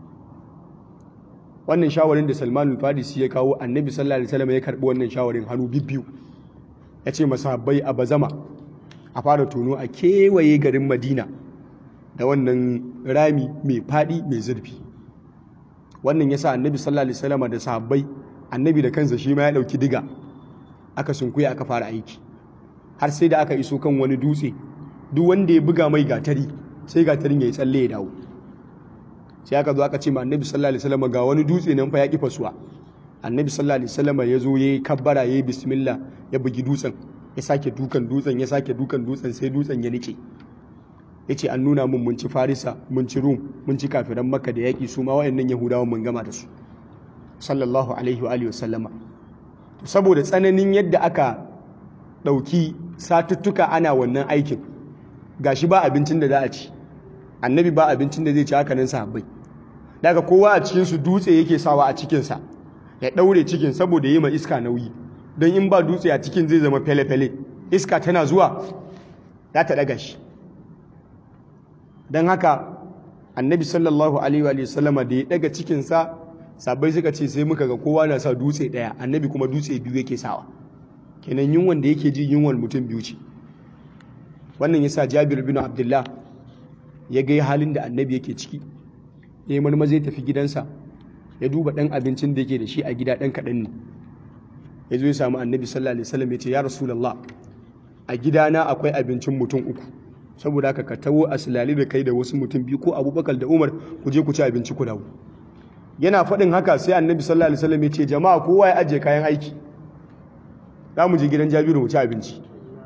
wannan shawarin da Salman al-Farisi ya kawo Annabi sallallahu alaihi wasallam ya karbi wannan shawarin hannu bibbiyu ya ce masahabbai a bazama a fara tono a kewaye garin Madina da wannan rami mai fadi mai zurfi wannan yasa Annabi sallallahu alaihi wasallam da sahabbai Annabi da kansa shi ma ya dauki diga aka sunkuya aka fara aiki har sai da aka iso kan wani dutse duk wanda ya buga mai gatari sai gatarin ya yi tsalle ya dawo sai aka zo aka ce ma annabi sallallahu alaihi wasallam ga wani dutse nan fa ya kifa suwa annabi sallallahu alaihi wasallam ya zo yayi kabbara yayi bismillah ya bugi dutsen ya sake dukan dutsen ya sake dukan dutsen sai dutsen ya nike yace an nuna mun mun ci farisa mun ci rum mun ci kafiran makka da yaki su ma wayannan yahudawa mun gama da su sallallahu alaihi wa alihi wasallama saboda tsananin yadda aka ɗauki satuttuka ana wannan aikin gashi ba abincin da za a ci annabi ba abincin da zai ci haka nan sahabbai daga kowa a cikinsu dutse yake sawa a cikinsa ya ɗaure cikin saboda yi ma iska nauyi don in ba dutse a cikin zai zama fele-fele iska tana zuwa za ta ɗaga shi don haka annabi sallallahu alaihi wa sallama da ya ɗaga cikinsa sabai suka ce sai muka ga kowa na sa dutse ɗaya annabi kuma dutse biyu yake sawa kenan yunwan da yake ji yunwan mutum biyu ce wannan yasa Jabir bin Abdullah ya ga halin da annabi yake ciki ya marma zai tafi gidansa ya duba ɗan abincin da yake da shi a gida ɗan kaɗan ne ya zo ya samu annabi sallallahu alaihi wasallam ya ce ya rasulullah a gidana akwai abincin mutum uku saboda haka ka tawo a silali da kai da wasu mutum biyu ko abubakar da umar ku je ku ci abinci ku dawo yana faɗin haka sai annabi sallallahu alaihi wasallam ya ce jama'a kowa ya ajiye kayan aiki za mu je gidan jabiru mu ci abinci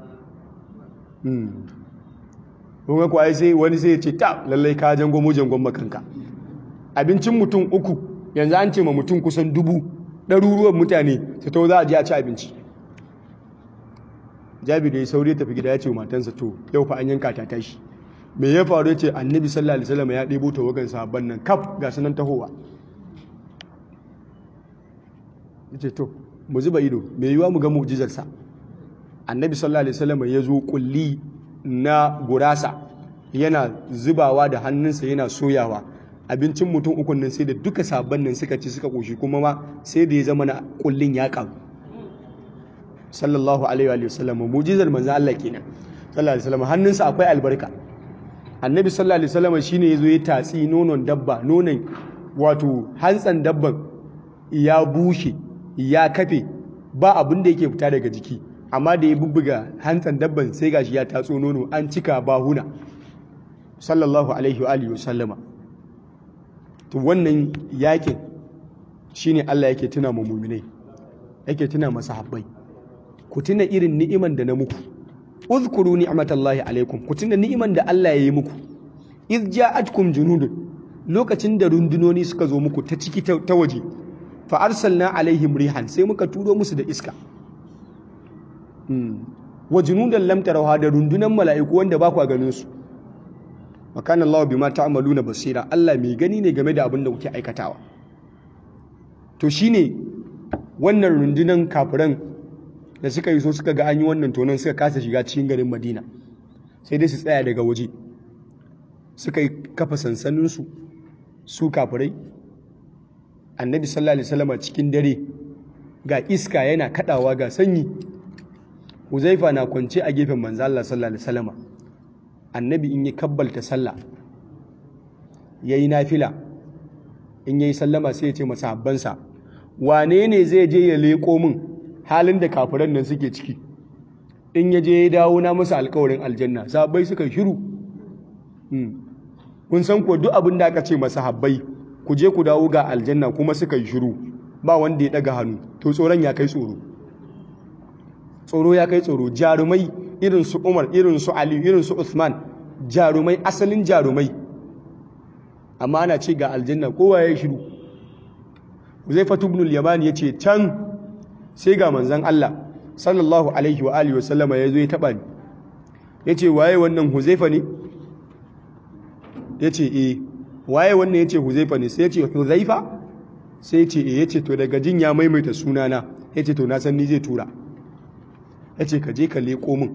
kun kuwa sai wani sai ya ce ta lallai ka jangon mu jangon makanka abincin mutum uku yanzu an ce ma mutum kusan dubu ɗaruruwan mutane su to za a je a ci abinci jabiru ya saurayi tafi gida ya ce matansa to yau fa an yanka ta tashi me ya faru ya ce annabi sallallahu alaihi wasallam ya ɗebo tawagan sahabban nan kaf ga sunan tahowa ya ce to mu zuba ido mai yiwa mu ga mu'jizarsa annabi sallallahu alaihi wasallam ya zo kulli na gurasa yana zubawa da hannunsa yana soyawa abincin mutum ukun nan sai da duka sabon nan suka ci suka koshi kuma ma sai da ya zama na kullin ya karu sallallahu alaihi wa sallam mu'jizar manzo Allah kenan sallallahu alaihi wasallam hannunsa akwai albarka annabi sallallahu alaihi wasallam shine yazo ya tatsi nonon dabba nonon wato hantsan dabban ya bushe ya kafe ba abin da yake fita daga jiki amma da ya bubbuga hantsan dabban sai gashi ya tatso nono an cika bahuna sallallahu alaihi wa alihi wasallama to wannan yakin shine Allah yake tuna mu mu'minai yake tuna masa habbai ku tuna irin ni'iman da na muku uzkuru ni'matallahi alaikum ku tuna ni'iman da Allah ya yi muku iz ja'atkum junudun lokacin da rundunoni suka zo muku ta ciki ta waje fa arsalna alaihim rihan sai muka turo musu da iska wa junudan lam tarawha da rundunan mala'iku wanda ba ku ganin su wa kana Allah bima ta'maluna basira Allah mai gani ne game da abin da kuke aikatawa to shine wannan rundunan kafiran da suka yi so suka ga an yi wannan tonon suka kasa shiga cikin garin Madina sai dai su tsaya daga waje suka yi kafa sansaninsu su kafirai annabi sallallahu alaihi wasallam cikin dare ga iska yana kadawa ga sanyi Huzaifa na kwance a gefen manzo Allah sallallahu alaihi wasallam annabi in ya kabbalta sallah yayi nafila in yayi sallama sai ya ce masahabbansa wane ne zai je ya leko min halin da kafiran nan suke ciki in ya je ya dawo na masa alƙawarin aljanna sahabbai suka shiru kun san ko duk abin da aka ce masahabbai ku je ku dawo ga aljanna kuma suka yi shiru ba wanda ya daga hannu to tsoron ya kai tsoro tsoro ya kai tsoro jarumai irin su Umar irin su Ali irin su Uthman jarumai asalin jarumai amma ana ce ga aljanna kowa ya shiru Huzaifatu ibn al-Yamani yace can sai ga manzon Allah sallallahu alaihi wa alihi wa sallama yazo ya taba ni yace waye wannan Huzaifa ne yace eh waye wannan yace Huzaifa ne sai yace Huzaifa sai yace eh yace to daga jin ya maimaita sunana yace to na san ni zai tura yace ka je ka leko min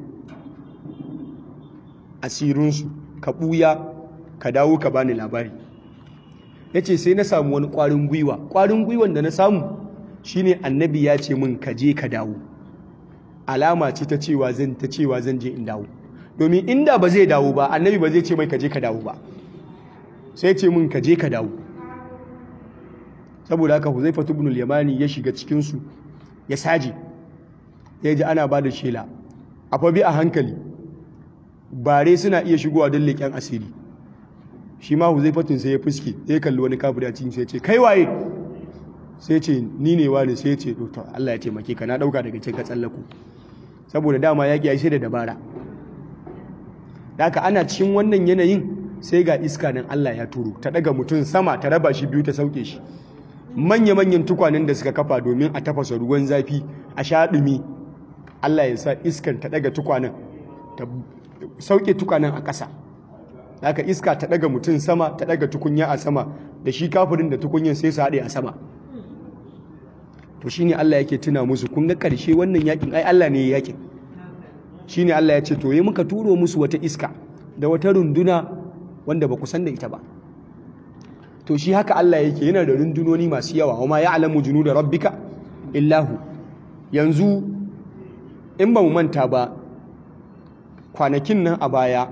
asirinsu ka ɓuya ka dawo ka bani labari ya ce sai na samu wani ƙwarin gwiwa ƙwarin gwiwan da na samu shine annabi ya ce min ka je ka dawo alama ce ta cewa zan ta cewa zan je in dawo domin inda ba zai dawo ba annabi ba zai ce mai ka je ka dawo ba sai ce min ka je ka dawo saboda haka Huzaifa ibn al-Yamani ya shiga cikin su ya saje ya ji ana ba da shela a fa bi a hankali bare suna iya shigowa don leƙen asiri shi ma huzaifatun sai ya fuske ya kalli wani kafiri a cikin sai ce kai waye sai ce ni ne wani sai ce to Allah ya taimake ka na dauka daga cikin ka tsallako saboda dama yaƙi ya da dabara haka ana cikin wannan yanayin sai ga iska nan Allah ya turo ta daga mutum sama ta raba shi biyu ta sauke shi manya-manyan tukwanen da suka kafa domin a tafasa ruwan zafi a sha ɗumi Allah ya sa iskan ta daga tukwanen ta sauke tukwanen a ƙasa haka iska ta daga mutum sama ta daga tukunya a sama da shi kafirin da tukunyan sai su haɗe a sama to shine Allah yake tuna musu kun ga ƙarshe wannan yakin ai Allah ne ya yakin shine Allah ya ce to yi muka turo musu wata iska da wata runduna wanda ba ku san da ita ba to shi haka Allah yake yana da rundunoni masu yawa wa ma ya'lamu junuda rabbika illahu yanzu in ba mu manta ba kwanakin nan a baya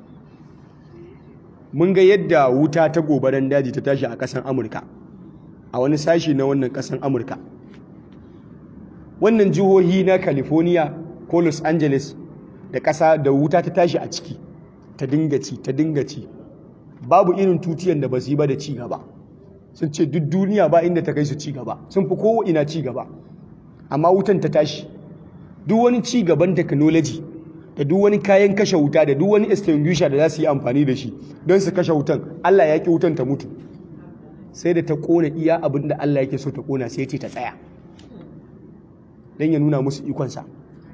mun ga yadda wuta ta gobaran daji ta tashi a ƙasar amurka a wani sashi na wannan ƙasar amurka wannan jihohi na california ko los angeles da ƙasa da wuta ta tashi a ciki ta dinga ci ta dinga ci babu irin tutiyan da ba su yi ba da ci gaba sun ce duk duniya ba inda ta kai su ci gaba sun fi kowa ina ci gaba amma wutan ta tashi duk wani ci gaban technology da duk wani kayan kashe wuta da duk wani extinguisher da za su yi amfani da shi don su kashe wutan Allah ya ki wutan ta mutu sai da ta kona iya abin da Allah yake so ta kona sai ce ta tsaya don ya nuna musu ikonsa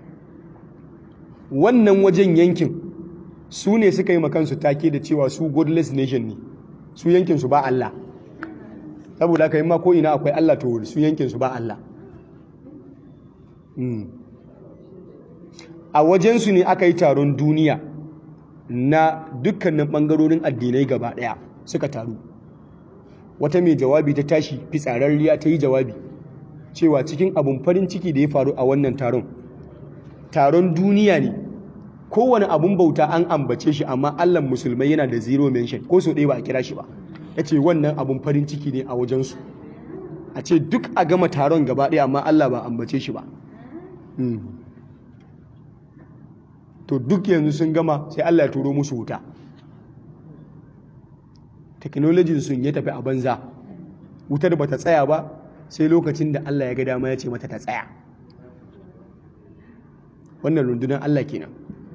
wannan wajen yankin su ne suka yi makansu take da cewa su godless nation ne su yankinsu ba Allah saboda aka yi ma ko ina akwai Allah to su yankinsu ba Allah a wajensu ne aka yi taron duniya na dukkanin ɓangarorin addinai gaba ɗaya suka taru wata mai jawabi ta tashi fitsararriya ta yi jawabi cewa cikin abun farin ciki da ya faru a wannan taron taron duniya ne kowane abun bauta an ambace shi amma allan musulmai yana da zero mention ko so ɗaya ba a kira shi ba ya ce wannan abun farin ciki ne a wajensu a ce duk a gama taron gaba ɗaya amma allah ba ambace shi ba to duk yanzu sun gama sai Allah ya turo musu wuta technology sun ya tafi a banza wutar ba ta tsaya ba sai lokacin da Allah ya ga dama ya ce mata ta tsaya wannan rundunar Allah kenan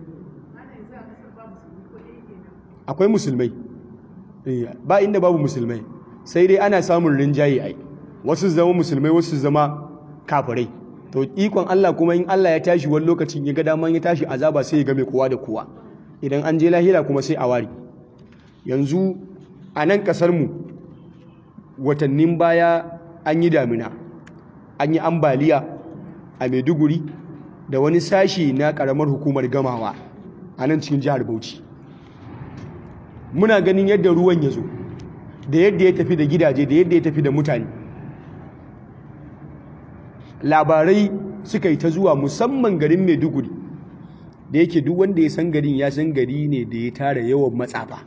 akwai musulmai ba inda babu musulmai sai dai ana samun rinjaye ai wasu zama musulmai wasu zama kafirai to ikon Allah kuma in Allah ya tashi wani lokacin ya ga daman ya tashi azaba sai ya game kowa da kowa idan an je lahira kuma sai a wari yanzu a nan kasar mu watannin baya an yi damina an yi ambaliya a Maiduguri da wani sashi na karamar hukumar gamawa a nan cikin jihar Bauchi muna ganin yadda ruwan ya zo da yadda ya tafi da gidaje da yadda ya tafi da mutane labarai suka yi ta zuwa musamman garin maiduguri da yake duk wanda ya san garin ya san gari ne da ya tara yawan matsafa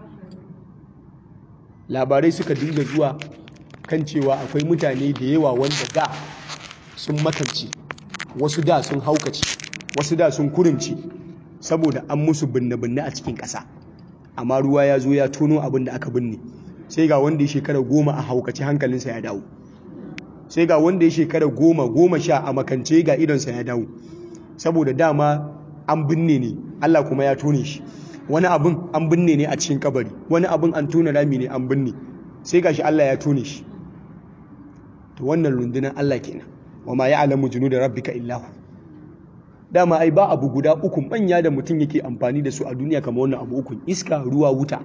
labarai suka dinga zuwa kan cewa akwai mutane da yawa wanda da sun makance wasu da sun haukace wasu da sun kurince saboda an musu binne-binne a cikin ƙasa amma ruwa ya zo ya tono abin da aka binne sai ga wanda ya shekara goma a haukace hankalinsa ya dawo sai ga wanda ya shekara goma goma sha a makance ga idonsa ya dawo saboda dama an binne ne Allah kuma ya tone shi wani abin an binne ne a cikin kabari wani abin an tona rami ne an binne sai gashi Allah ya tone shi to wannan rundunar Allah kenan wa ma ya'lamu junuda rabbika illa hu dama ai ba abu guda uku manya da mutum yake amfani da su a duniya kamar wannan abu uku iska ruwa wuta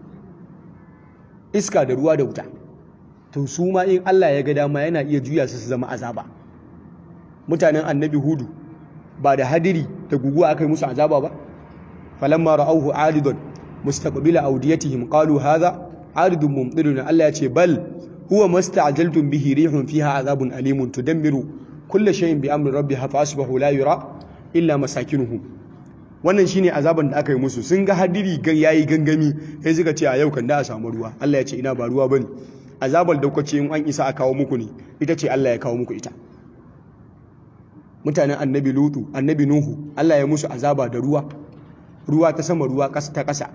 iska da ruwa da wuta to su ma in Allah ya ga dama yana iya juya su su zama azaba mutanen annabi hudu ba da hadiri da guguwa aka yi musu azaba ba falamma ra'awhu aridan mustaqbila awdiyatihim qalu hadha aridun mumtiruna Allah ya ce bal huwa masta'jaltum bihi rihun fiha azabun alimun tudammiru kulla shay'in bi amri rabbiha fa asbahu la yura illa masakinuhum wannan shine azaban da aka yi musu sun ga hadiri yayi gangami sai suka ce a yau kan da a samu ruwa Allah ya ce ina ba ruwa bane azabar da kuka ce in an isa a kawo muku ne ita ce Allah ya kawo muku ita mutanen annabi lutu annabi nuhu Allah ya musu azaba da ruwa ruwa ta sama ruwa ta ƙasa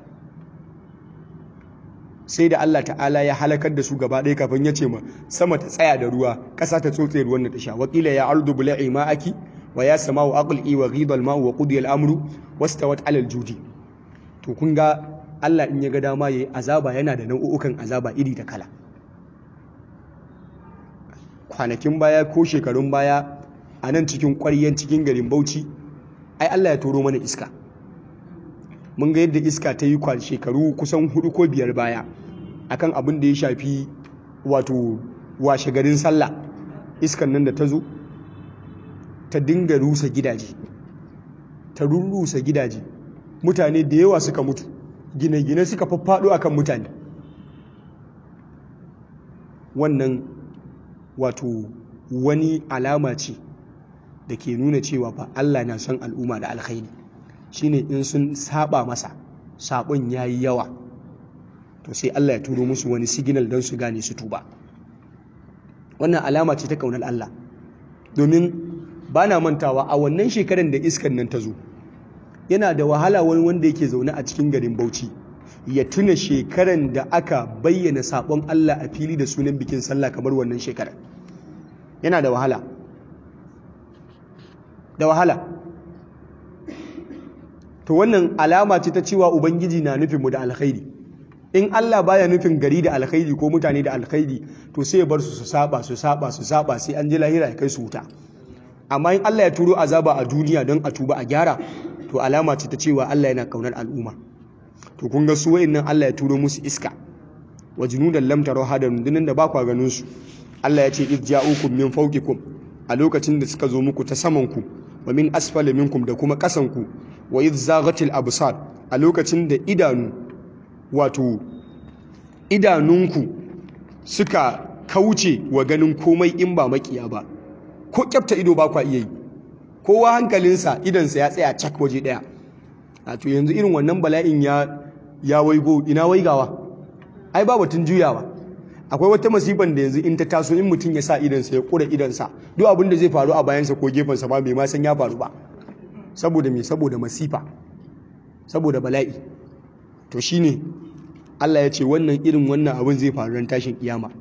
sai da Allah ta'ala ya halakar da su gaba ɗaya kafin ya ce ma sama ta tsaya da ruwa ƙasa ta tsotse ruwan da ta sha wakila ya ardu bula'i ma'aki wa ya sama wa aqli wa ghidha al-ma'u wa qudiya al-amru wastawat 'ala al-judi to kun ga Allah in ya ga dama yayi azaba yana da nau'ukan azaba iri da kala kwanakin baya ko shekarun baya a nan cikin ƙwaryen cikin garin Bauchi ai Allah ya turo mana iska mun ga yadda iska ta yi kwan shekaru kusan hudu ko biyar baya akan abin da ya shafi wato washe garin sallah iskan nan da ta zo ta dinga rusa gidaje ta rurrusa gidaje mutane da yawa suka mutu gine-gine suka faffaɗo akan mutane wannan wato wani alama ce da ke nuna cewa fa Allah na son al'umma da alkhairi shine in sun saba masa sabon yayi yawa to sai Allah ya turo musu wani signal don su gane su tuba wannan alama ce ta kaunar Allah domin ba na mantawa a wannan shekarar da iskan nan ta zo yana da wahala wani wanda yake zaune a cikin garin Bauchi ya tuna shekaran da aka bayyana sabon Allah a fili da sunan bikin sallah kamar wannan shekarar yana da wahala da wahala to wannan alama ce ta cewa ubangiji na nufin mu da alkhairi in Allah baya nufin gari da alkhairi ko mutane da alkhairi to sai ya bar su su saba su saba su saba sai an ji lahira ya kai su wuta amma in Allah ya turo azaba a duniya don a tuba a gyara to alama ce ta cewa Allah yana kaunar al'umma to kun ga su wayannan Allah ya turo musu iska wa junudan lam tarawha da rundunan da ba kwa ganin su Allah ya ce iz ja'ukum min fawqikum a lokacin da suka zo muku ta saman ku wa min asfali minkum da kuma kasan ku wa iz zaghatil absar a lokacin da idanu wato idanunku suka kauce wa ganin komai in ba makiya ba ko kyafta ido ba kwa iya yi kowa hankalinsa idansa ya tsaya cak waje daya a to yanzu irin wannan bala'in ya ya waigo ina waigawa ai ba batun juyawa akwai wata masifan da yanzu in ta taso in mutum ya sa idansa ya kura idansa duk abin da zai faru a bayansa ko gefensa ba bai ma san ya faru ba saboda me saboda masifa saboda bala'i to shine Allah ya ce wannan irin wannan abin zai faru ran tashin kiyama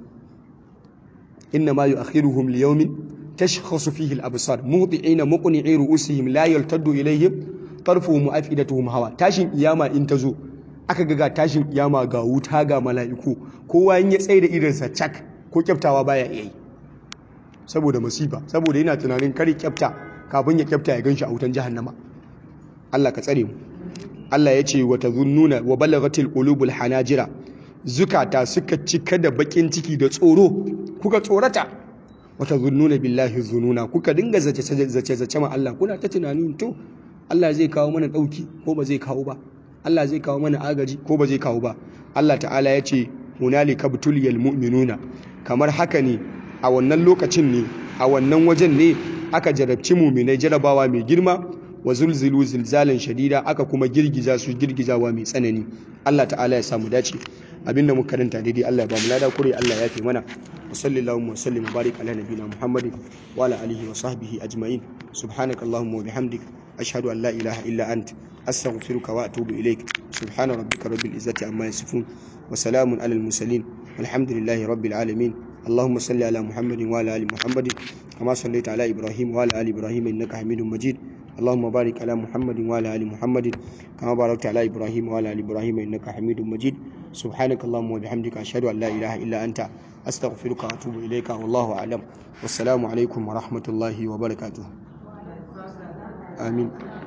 inna ma yu'akhiruhum li yawmin tashkhasu fihi al-absar mudi'ina muqni'i ru'usihim la yaltaddu ilayhim tarfuhum afidatuhum hawa tashin kiyama in ta zo aka ga tashin kiyama ga wuta ga mala'iku kowa in ya tsaye da irinsa cak ko kyaftawa baya iya yi saboda masifa saboda yana tunanin kare kyafta kafin ya kyafta ya ganshi a wutan jahannama Allah ka tsare mu Allah ya ce wa tazunnuna wa balaghatil qulubul hanajira zukata suka cika da bakin ciki da tsoro kuka tsorata wa tazunnuna billahi zununa kuka dinga zace zace zace ma Allah kuna ta tunanin to Allah zai kawo mana dauki ko ba zai kawo ba Allah zai kawo mana agaji ko ba zai kawo ba Allah ta'ala ya ce hunalika butuliyal mu'minuna kamar haka ne a wannan lokacin ne a wannan wajen ne aka jarabci mu'minai jarabawa mai girma wa zulzilu zilzalan shadida aka kuma girgiza su girgizawa mai tsanani Allah ta'ala ya samu dace abinda muka karanta daidai Allah ya ba mu lada kure Allah ya yafe mana wa sallallahu wa sallim wa barik ala nabiyina muhammadin wa ala alihi wa sahbihi ajma'in subhanakallahumma wa bihamdik ashhadu an la ilaha illa ant astaghfiruka wa atubu ilaik subhana rabbika rabbil izzati amma yasifun wa salamun alal mursalin walhamdulillahi rabbil alamin اللهم صل على محمد وعلى ال محمد كما صليت على ابراهيم وعلى ال ابراهيم انك حميد مجيد اللهم بارك على محمد وعلى ال محمد كما باركت على ابراهيم وعلى ال ابراهيم انك حميد مجيد سبحانك اللهم وبحمدك اشهد ان لا اله الا انت استغفرك واتوب اليك والله اعلم والسلام عليكم ورحمه الله وبركاته امين